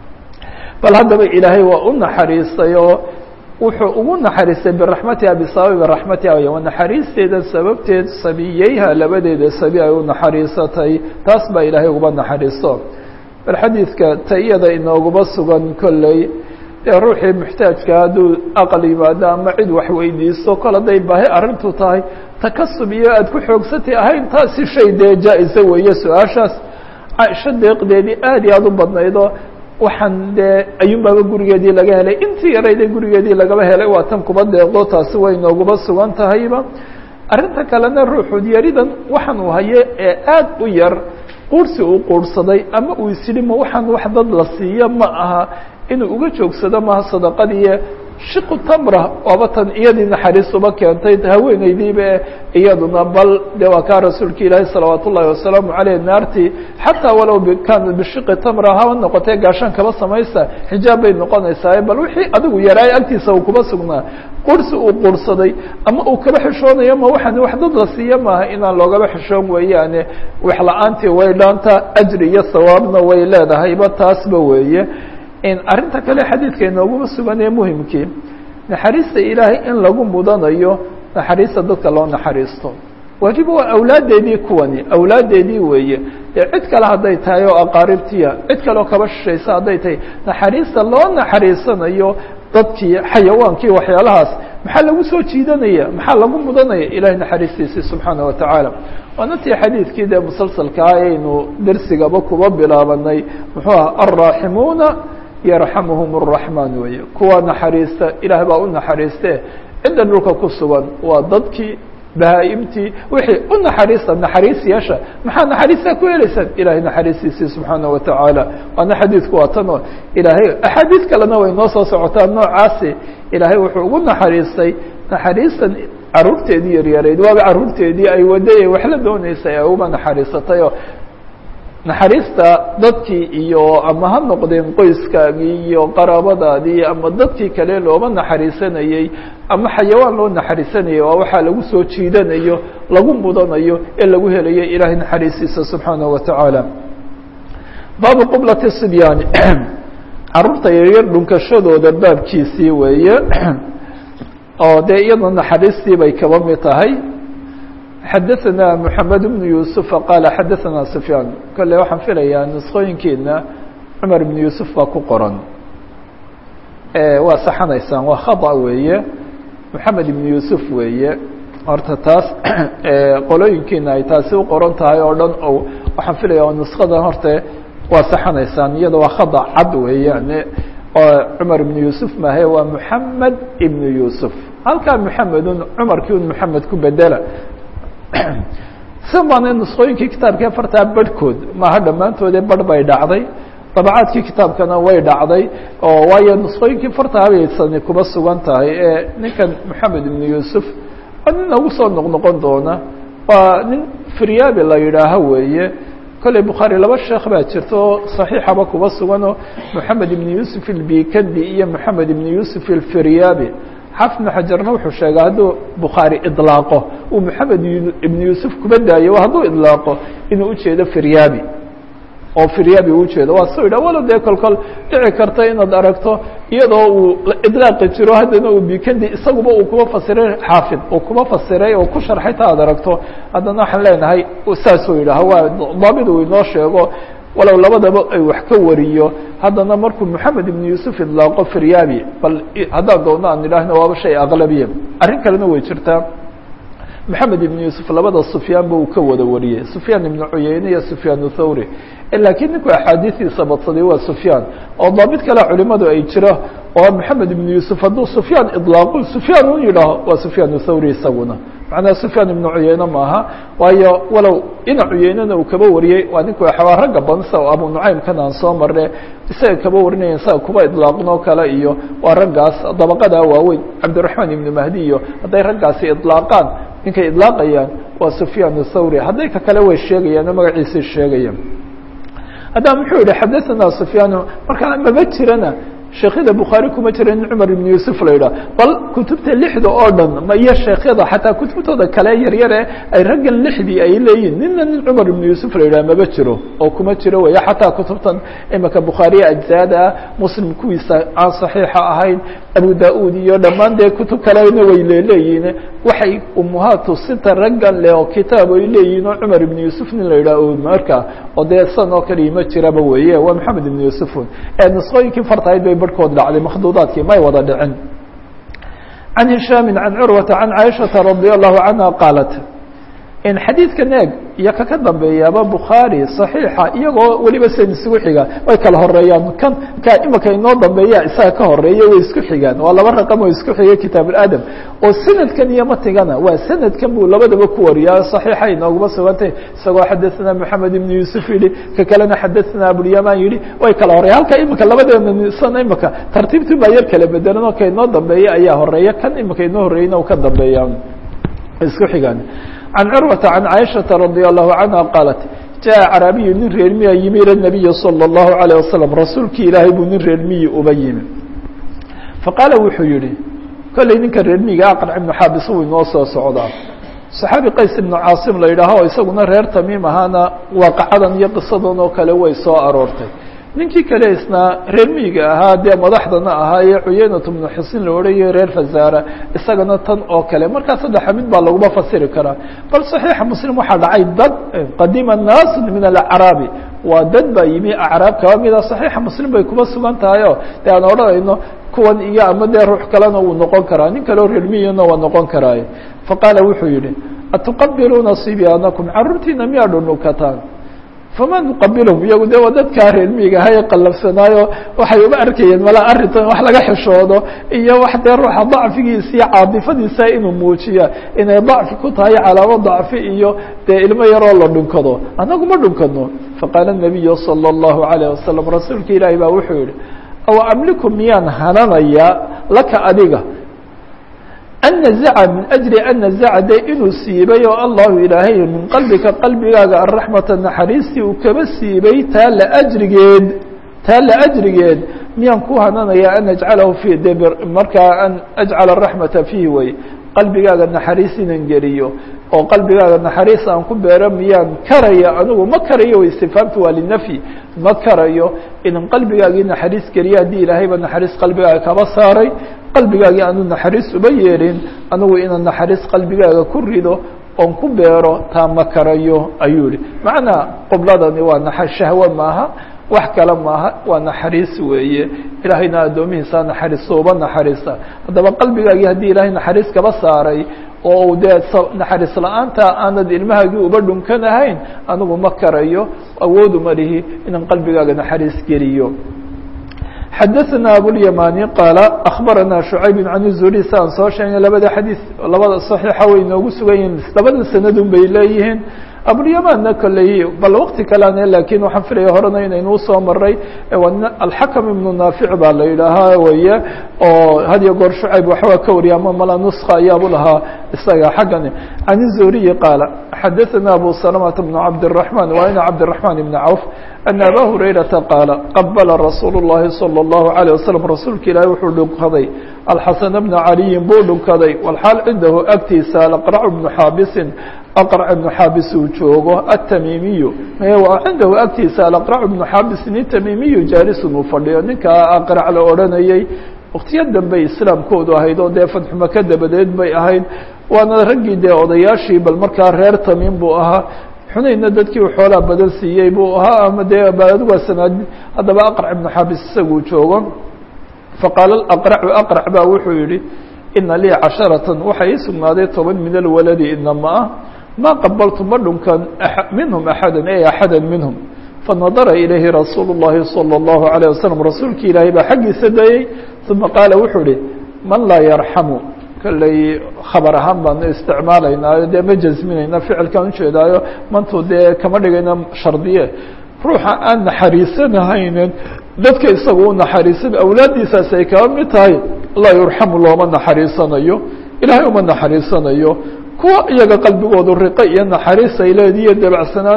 A: bal haddaba ilaahay waa u naxariistay oo wuxuu ugu naxariistay biraxmatiha bisababi raxmatiha wa naxariisteeda sababteed sabiyeyha labadeeda sabi ay u naxariisatay taas baa ilaahay uguba naxariisto bal xadiidka ta iyada inooguba sugan kolley dee ruuxii muxtaajka hadduu aqal yimaado ama cid wax weydiisto kol hadday baahi arrintu tahay takasub iyo aada ku xoogsatay ahayn taasi shay dee jaa-isa weeye su-aashaas caaisho deeqdeedii aad iyo aada u badnaydoo waxaan dee ayuunbaaba gurigeedii laga helay intii yarayde gurigeedii lagaba helay waa tan kuba deeqdo taasi way nooguba sugan tahayba arrinta kalena ruuxu yaridan waxaan uu haye ee aada u yar quursi uu quurhsaday ama uu isyidhi ma waxaan wax dad la siiyo ma aha inuu uga joogsado maha sadaqadiiyo shiqu tamra waaba tan iyadii naxariis uba keentay haweeneydiiba iyaduna bal de waa kaa rasuulka ilaahi salawaat ullahi wasalaamu caleyh naartii xataa walow kaana bishiqi tamra haba noqotee gaashaan kaba samaysa xijaab bay noqonaysaa bal wixii adigu yaraay agtiisa uu kuba sugnaa qursi uu quursaday ama uu kaba xishoonayo ma waxaan wax dad la siiyo maaha inaan loogaba xishoon weeyaane wax la-aantii way dhaanta ajri iyo sawaabna way leedahayba taasba weeye arrinta kale xadiidka inooguma sugan ee muhimkii naxariista ilaahay in lagu mudanayo naxariista dadka loo naxariisto waajiba waa awlaaddeedii kuwani awlaaddeedii weeye dee cid kale hadday tahay oo aqaaribtiya cid kaleoo kaba shishaysa hadday tahay naxariista loo naxariisanayo dadkii xayawaankii waxyaalahaas maxaa lagu soo jiidanaya maxaa lagu mudanaya ilahay naxariistiisii subxaana wa tacaala waana tii xadiidkii dee musalsalkaa aynu dersigaba kuba bilaabanay muxuu aha alraaximuuna yarxamuhum الraxmaan weeye kuwa naxariista ilaah baa u naxariiste cidda dhulka ku sugan waa dadkii bahaa-imtii wixii u naxariista naxariis yeesha maxaa naxariistaa ku helaysaan ilahay naxariistiisii subxaana wa tacaala waana xadiidku waa tan oo ilaahay axaadiid kalena way noo soo socotaa noocaasi ilaahay wuxuu ugu naxariistay naxariistan caruurteedii yaryareyd waaba caruurteedii ay waday wax la dooneysay ay uba naxariisatayoo naxariista dadkii iyo ama ha noqdeen qoyskaagii iyo qaraabadaadii ama dadkii kale looba naxariisanayey ama xayawaan loo naxariisanayay waa waxaa lagu soo jiidanayo lagu mudanayo ee lagu helayo ilaahay naxariistiisa subxaanaه wa tacaala baabu qublati sibyaani caruurta yaryar dhunkashadooda baabkiisii weeye oo dee iyadoo naxariistii bay kaba mid tahay xadaثna mحamed بن yuسufa qaala xadaثna sufyaan kole waxaan filayaa nusqooyinkeena cumar ibn yuusuf baa ku qoran waa saxanaysaan waa khaطأ weeye moxamed ibn yuusuf weeye horta taas qolooyinkiina ay taasi u qoran tahay oo dhan o waxaan filaya oo nusqadan horta waa saxanaysaan iyada waa khaطأ cad weeyaan oo cumar ibn yuusuf mahe waa moxamed ibn yuusuf halkaa moxamedun cumarkii un moxamed ku bedela si baana nusqooyinkii kitaabkii afartaa barhkood maaha dhammaantoodee barh bay dhacday dabacaadkii kitaabkana way dhacday oo waayo nusqooyinkii fartaabaysani kuba sugan tahay ee ninkan moxamed ibnu yuusuf waa nin nagu soo noqnoqon doona waa nin firyaabi la yidhaaho weeye kolley bukhaari laba sheekh baa jirta oo saxiixaba kuba suganoo moxamed ibnu yuusuf ilbikandi iyo moxamed ibnu yuusuf ilfiryaabi xafid bn xajarna wuxuu sheegay hadduu bukhaari iطlaaqo uu moxamed ibn yuusuf kuba daayo hadduu iطlaaqo inuu ujeedo firyaabi oo firyaabi u ujeedo waa soo yidhah walow dee kolkol dhici karta inaad aragto iyadoo uu iطlaaqi jiro haddana uu bikandi isaguba uu kuba fasiray xaafid uu kuba fasiray oo ku sharxay ta ad aragto haddana waxaan leenahay saasuu yidhaah waa daabid uu inoo sheego walow labadaba ay wax ka wariyo haddana markuu moxamed ibn yuusuf idlaaqo firyaabi bal haddaan doonno aan idhaahno waaba shay aqlabiya arrin kalena way jirtaa moxamed ibn yuusuf labada sufyaanba uu ka wada wariyey sufyaan ibnu cuyeyne iyo sufyaan thawri laakiin ninku axaadiistiisa badsaday waa sufyaan oo daabit kale culimadu ay jiro oo moxamed ibn yuusuf hadduu sufyaan idlaaqo sufyaan un yidhaaho waa sufyaan thawri isaguna macnaha sufyaan ibnu cuyeyne maaha waayo walow ina cuyeynena uu kaba wariyey waa ninku waa ragga bansa oo abu nucaymkan aan soo marne isaga kaba warinaya isaga kuba idlaaqnoo kale iyo waa raggaas dabaqadaa waaweyn cabdiraxmaan ibnu mahdi iyo hadday raggaasi idlaaqaan ninkay idlaaqayaan waa sufyaan thawri hadday ka kale way sheegayaan oo magaciisay sheegayaan haddaa muxuu yihi xadaثana sufyaan markaa maba jirana sheekhyada bukhaari kuma jira nin cumar ibn yuusuf la yidhah bal kutubta lixda oo dhan ma iyo sheekhyada xataa kutubtooda kale yaryare ay raggan lixdii ay leeyihin nina nin cumar ibn yuusuf la yidhah maba jiro oo kuma jiro weya xataa kutubtan imika bukhaariya ajzaada muslim kuwiisa aan saxiixa ahayn abu da-uud iyo dhammaan dee kutub kalena way leeleeyihin waxay umuhaatu sita raggan le oo kitaab ay leeyihin oo cumar ibn yuusuf nin la yidhah marka oo dee san oo kale ima jiraba weeye waa maxamed ibn yuusufun ee nisqooyinkii fartahayd bay barhkood dhacday makhduudaadkii may wada dhicin can hishaami can curwata can caaishata radi allahu canha qaalat in xadiidkan eeg iyo kaka dambeeyaaba bukhaari صaxiixa iyagoo weliba sen isugu xiga way kala horeeyaan kan ka imika inoo dambeeya isaga ka horeeya way isku xigaan waa laba raqam oo isku xiga kitaab اadam oo sanadkan iyo matigana waa sanadkan buu labadaba ku wariyaa صaxiixa inooguma sugantay isagoo xadaثna moxamed ibn yuusuf yihi ka kalena xadaثna abulyaman yihi way kala horeya halka imika labadeena sana imika tartiibtii baa yar kala bedelan oo ka inoo dambeeya ayaa horeeya kan imika inoo horeyna u ka dambeeya isku xigaan can curwata can caaishaةa radi allahu canha qaalat jaءa caraabiyu nin reer miya yimi ila nabiyi salى اllahu عalيه wasalam rasuulkii ilaahay buu nin reer miyi uba yimi faqaala wuxuu yihi kolley ninka reer miyiga aqrac ibnu xaabis wuu inoo soo socdaa صaxaabi qays ibnu caasim la yidhaaho oo isaguna reer tamiim ahaana waaqacadan iyo qisadan oo kale way soo aroortay ninkii kale isna reer miyiga ahaa dee madaxdana ahaa ee cuyeynatu bnu xusin la odhanayo reer fazaara isagana tan oo kale markaa saddexa mid baa laguma fasiri karaa bal صaxiixa muslim waxaa dhacay dad qadima naasu min alacraabi waa dad baa yimi acraab kaba mida صaxiixa muslim bay kuma sugan tahay o de aan odhanayno kuwan iyo ama dee ruux kalena wuu noqon karaa nin kaleo reer miyina waa noqon karaaye faqaala wuxuu yihi atuqabiluuna sibyaanakum caruurtiina miyaa dhunukataan fama nuqabilhum iyagu de waa dadkaa reer miyiga aha ee qallafsanaayo waxay uma arkayeen mala arrintan wax laga xishoodo iyo wax dee ruuxa dacfigiisa iyo caadifadiisa inuu muujiya inay dacfi ku tahay calaamo dacfi iyo dee ilmo yaroo la dhunkado annagu ma dhunkano faqaala nabiyu salى اllahu alayه wasalam rasuulka ilaahi baa wuxuu yihi aw amliku miyaan hananayaa laka adiga an nazaca min ajli an nazaca de inuu siibay oo allahu ilaahay min qalbika qalbigaaga araxmata naxariistii uu kaba siibay taa la ajrigeed taa la ajrigeed miyaan ku hananayaa an ajcalahu fi de markaa an ajcala araxmata fiihi way qalbigaaga naxariis inan geliyo oo qalbigaaga naxariis aan ku beero miyaan karaya anigu ma karayo istifaamtu waa linafyi ma karayo inan qalbigaagii naxariis geliyo haddii ilaahayba naxariis qalbigaaga kaba saaray qalbigaagii aanu naxariis uba yeelin anigu inaan naxariis qalbigaaga ku rido oon ku beero taa ma karayo ayuu yihi macnaa qubladani waa na shahwe maaha wax kale maaha waa naxariis weeye ilaahayna addoomihiisa naxariisto uba naxariista haddaba qalbigaagii haddii ilaahay naxariis kaba saaray oo dee naxariis la-aanta aanad ilmahaagii uba dhunkanahayn anigu ma karayo awoodu ma lihi inaan qalbigaaga naxariis geliyo xadaثna abوlyamani qaala akbarana شhucayb can الzuri si aan soo sheegnay labada xadiiث labada صaxiixa way noogu sugan yihiin labada sanadun bay leeyihiin abulyamanna kolley bal wakti kaleane lakin waxaan filaya horena inaynu usoo maray alxakam ibnu naafic baa la yidhaahaa weye oo had iyo goor shucayb waxbaa ka wariya ama mala nuska ayaabu lahaa isaga xaggani can الzuriyi qaala xadaثana abu salamata bn cabdالرaحman wa ina cabdالرaحman ibn cawf أن abا هurayرaةa qاaل qbla rasuul الlahi صلى الlaه عليه وsلم rasuulka ilaahi wuxuu dhunkaday alxaسن بna عaliyin buu dhunkaday wlxaal cindahu agtiisa alaqرc بnu xaabisin aqرc بnu xaabis uu joogo aلtamimiyu cindahu agtiisa alaqرc بnu xaabisin itamimiyu jaalisun uu fadhiyo ninkaa aqرc la odhanayey waktiyo dambey islaamkoodu ahayd oo dee fatxumaka dabadeed bay ahayd waana raggii dee odayaashii bal markaa reer tamiim buu ahaa xunayna dadkii u xoolaa badan siiyey buu ahaa ama dee adigu sanaad haddaba aqrac ibnu xaabis isaguu joogo faqaala aqracu aqrac baa wuxuu yihi ina lii casharatan waxaa ii sugnaaday toban min alwaladi inama ah maa qabaltu ma dhunkan minhum axada ey axada minhum fanadara ilayhi rasuulu الlahi salى الlahu عalيه wasalam rasuulki ilaahay baa xaggiisa dayey uma qaala wuxuu ihi man laa yarxamu kolley khabar ahaan baanu isticmaalaynaayo dee ma jasminayna ficilkaan ujeedaayo mantu dee kama dhigayna shardiye ruuxa aan naxariisanahaynen dadka isaga u naxariisan awlaaddiisaas ay kaba mid tahay laa yurxamu looma naxariisanayo ilaahay uma naxariisanayo kuwa iyaga qalbigoodu riqo iyo naxariis ay leediyo dabacsanaane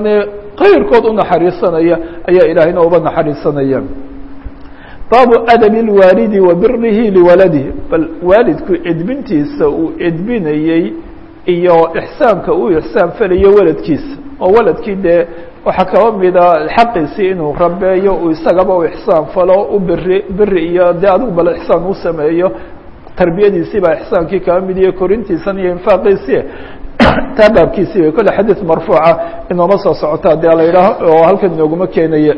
A: kayrkood u naxariisanaya ayaa ilaahayna uba naxariisanaya baabu adabi اlwaalidi wa birihi liwaladihi bal waalidku edbintiisa uu edbinayey iyo ixsaanka uu ixsaan falayo waladkiisa oo waladkii dee waxaa kaba mida xaqiisii inuu rabeeyo uu isagaba u ixsaan falo u biri biri iyo dee adigu bal ixsaan u sameeyo tarbiyadiisii baa ixsaankii kaba mid iyo korintiisan iyo infaaqiisii taa baabkiisii way kolle xadiid marfuuca inooma soo socota dee la yidhaaho oo halkan inooguma keenaya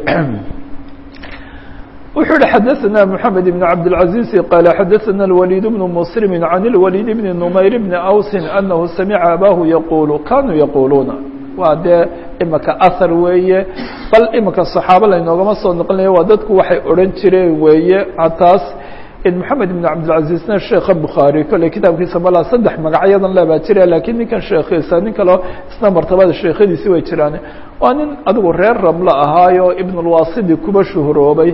A: wuxuu yihi xadaثna mحamed بن cabdالعaزيز qال xadaثna الوليد بن مسلم عن الوليد بن نmayr بن أوس أنه سمعa abاه يقuل kanuu يقuluuna waa dee imika ahar weeye bal imika صaxaabo laynoogama soo noqonaya waa dadku waxay odhan jireen weeye taas محamed بن cabdالعaزيزna sheeka bukhaarي kolley kitaabkiisa malaa saddex magacyadan lebaa jira lakiin ninkan sheekiisa nin kaleo isna martabada sheekhadiisi way jiraan waa nin adigu reer ramlo ahaayo ibn اlwasidi kuba shuhuroobay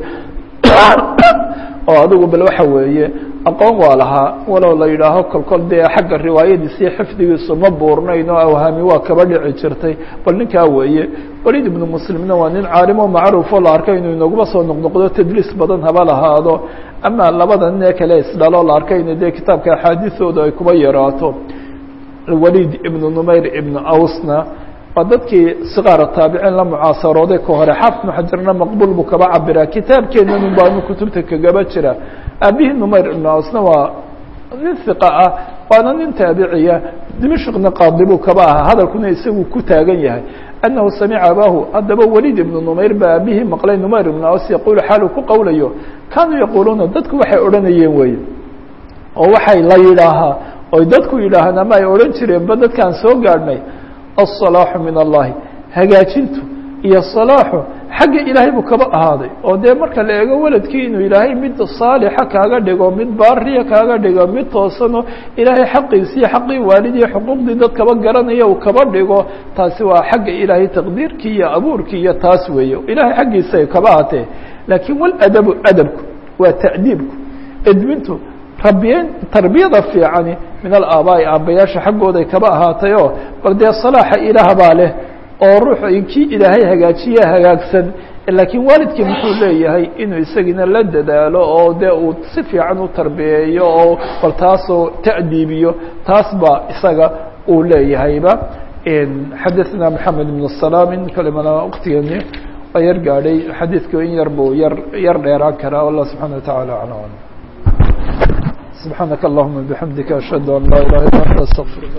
A: oo adigu bal waxa weeye aqoon waa lahaa walow la yidhaaho kolkol dee xagga riwaayadiisii xifdigiisu ma buurnayn oo awhaami waa kaba dhici jirtay bal ninkaa weeye walid ibnu muslimna waa nin caalimo macruufoo la arkay inuu inaguma soo noqnoqdo tadliis badan haba lahaado ama labada nin ee kale isdhaloo la arkay in dee kitaabka axaadiisooda ay kuba yaraato walid ibnu numayr ibnu awsna waa dadkii sikaara taabiciin la mucaasarooday ka hore xaafid bnu xajarna maqbuul buu kaba cabiraa kitaabkeenan baanu kutubta kagaba jira aabihii numayr ibnu awsna waa nin hiqa ah waana nin taabiciya dimashqna qaadi buu kaba ahaa hadalkuna isagu ku taagan yahay annahu samica abaahu haddaba welid ibnu numayr baa aabihii maqlay numayr ibnu aws yaquulu xaaluu ku qowlayo kaanuu yaquuluuna dadku waxay odhanayeen weye oo waxay la yidhaahaa oy dadku yidhaahaan ama ay odhan jireenba dadkaan soo gaadhnay aلصalaaxu min allahi hagaajintu iyo salaaxu xagga ilaahay buu kaba ahaaday oo dee marka la eego weladkii inuu ilaahay mid saalixa kaaga dhigo mid baariya kaaga dhigo mid toosano ilaahay xaqiisiiyo xaqii waalidiyo xuquuqdii dad kaba garanaya uu kaba dhigo taasi waa xagga ilaahay taqdiirkii iyo abuurkii iyo taas weeye ilahay xaggiisa ay kaba ahatee laakiin waladabu adabku waa ta'diibku edmintu rabiyen tarbiyada fiicani min alaabaai aabbayaasha xaggooday kaba ahaatay oo bal dee salaaxa ilaah baa leh oo ruux kii ilaahay hagaajiya hagaagsan laakiin waalidkii muxuu leeyahay inuu isagina la dadaalo oo dee uu si fiican u tarbiyeeyo oo bal taasoo ta'diibiyo taas baa isaga uu leeyahayba xadaثna mحamed بن السلام kalimana wktigani waa yar gaadhay xadiidku in yar buu yar yar dheeraan karaa والlah subحaنه وataعالى aعلم سبحانك اللهم بحمدك أشهد أن لا إله إلا أنت أستغفرك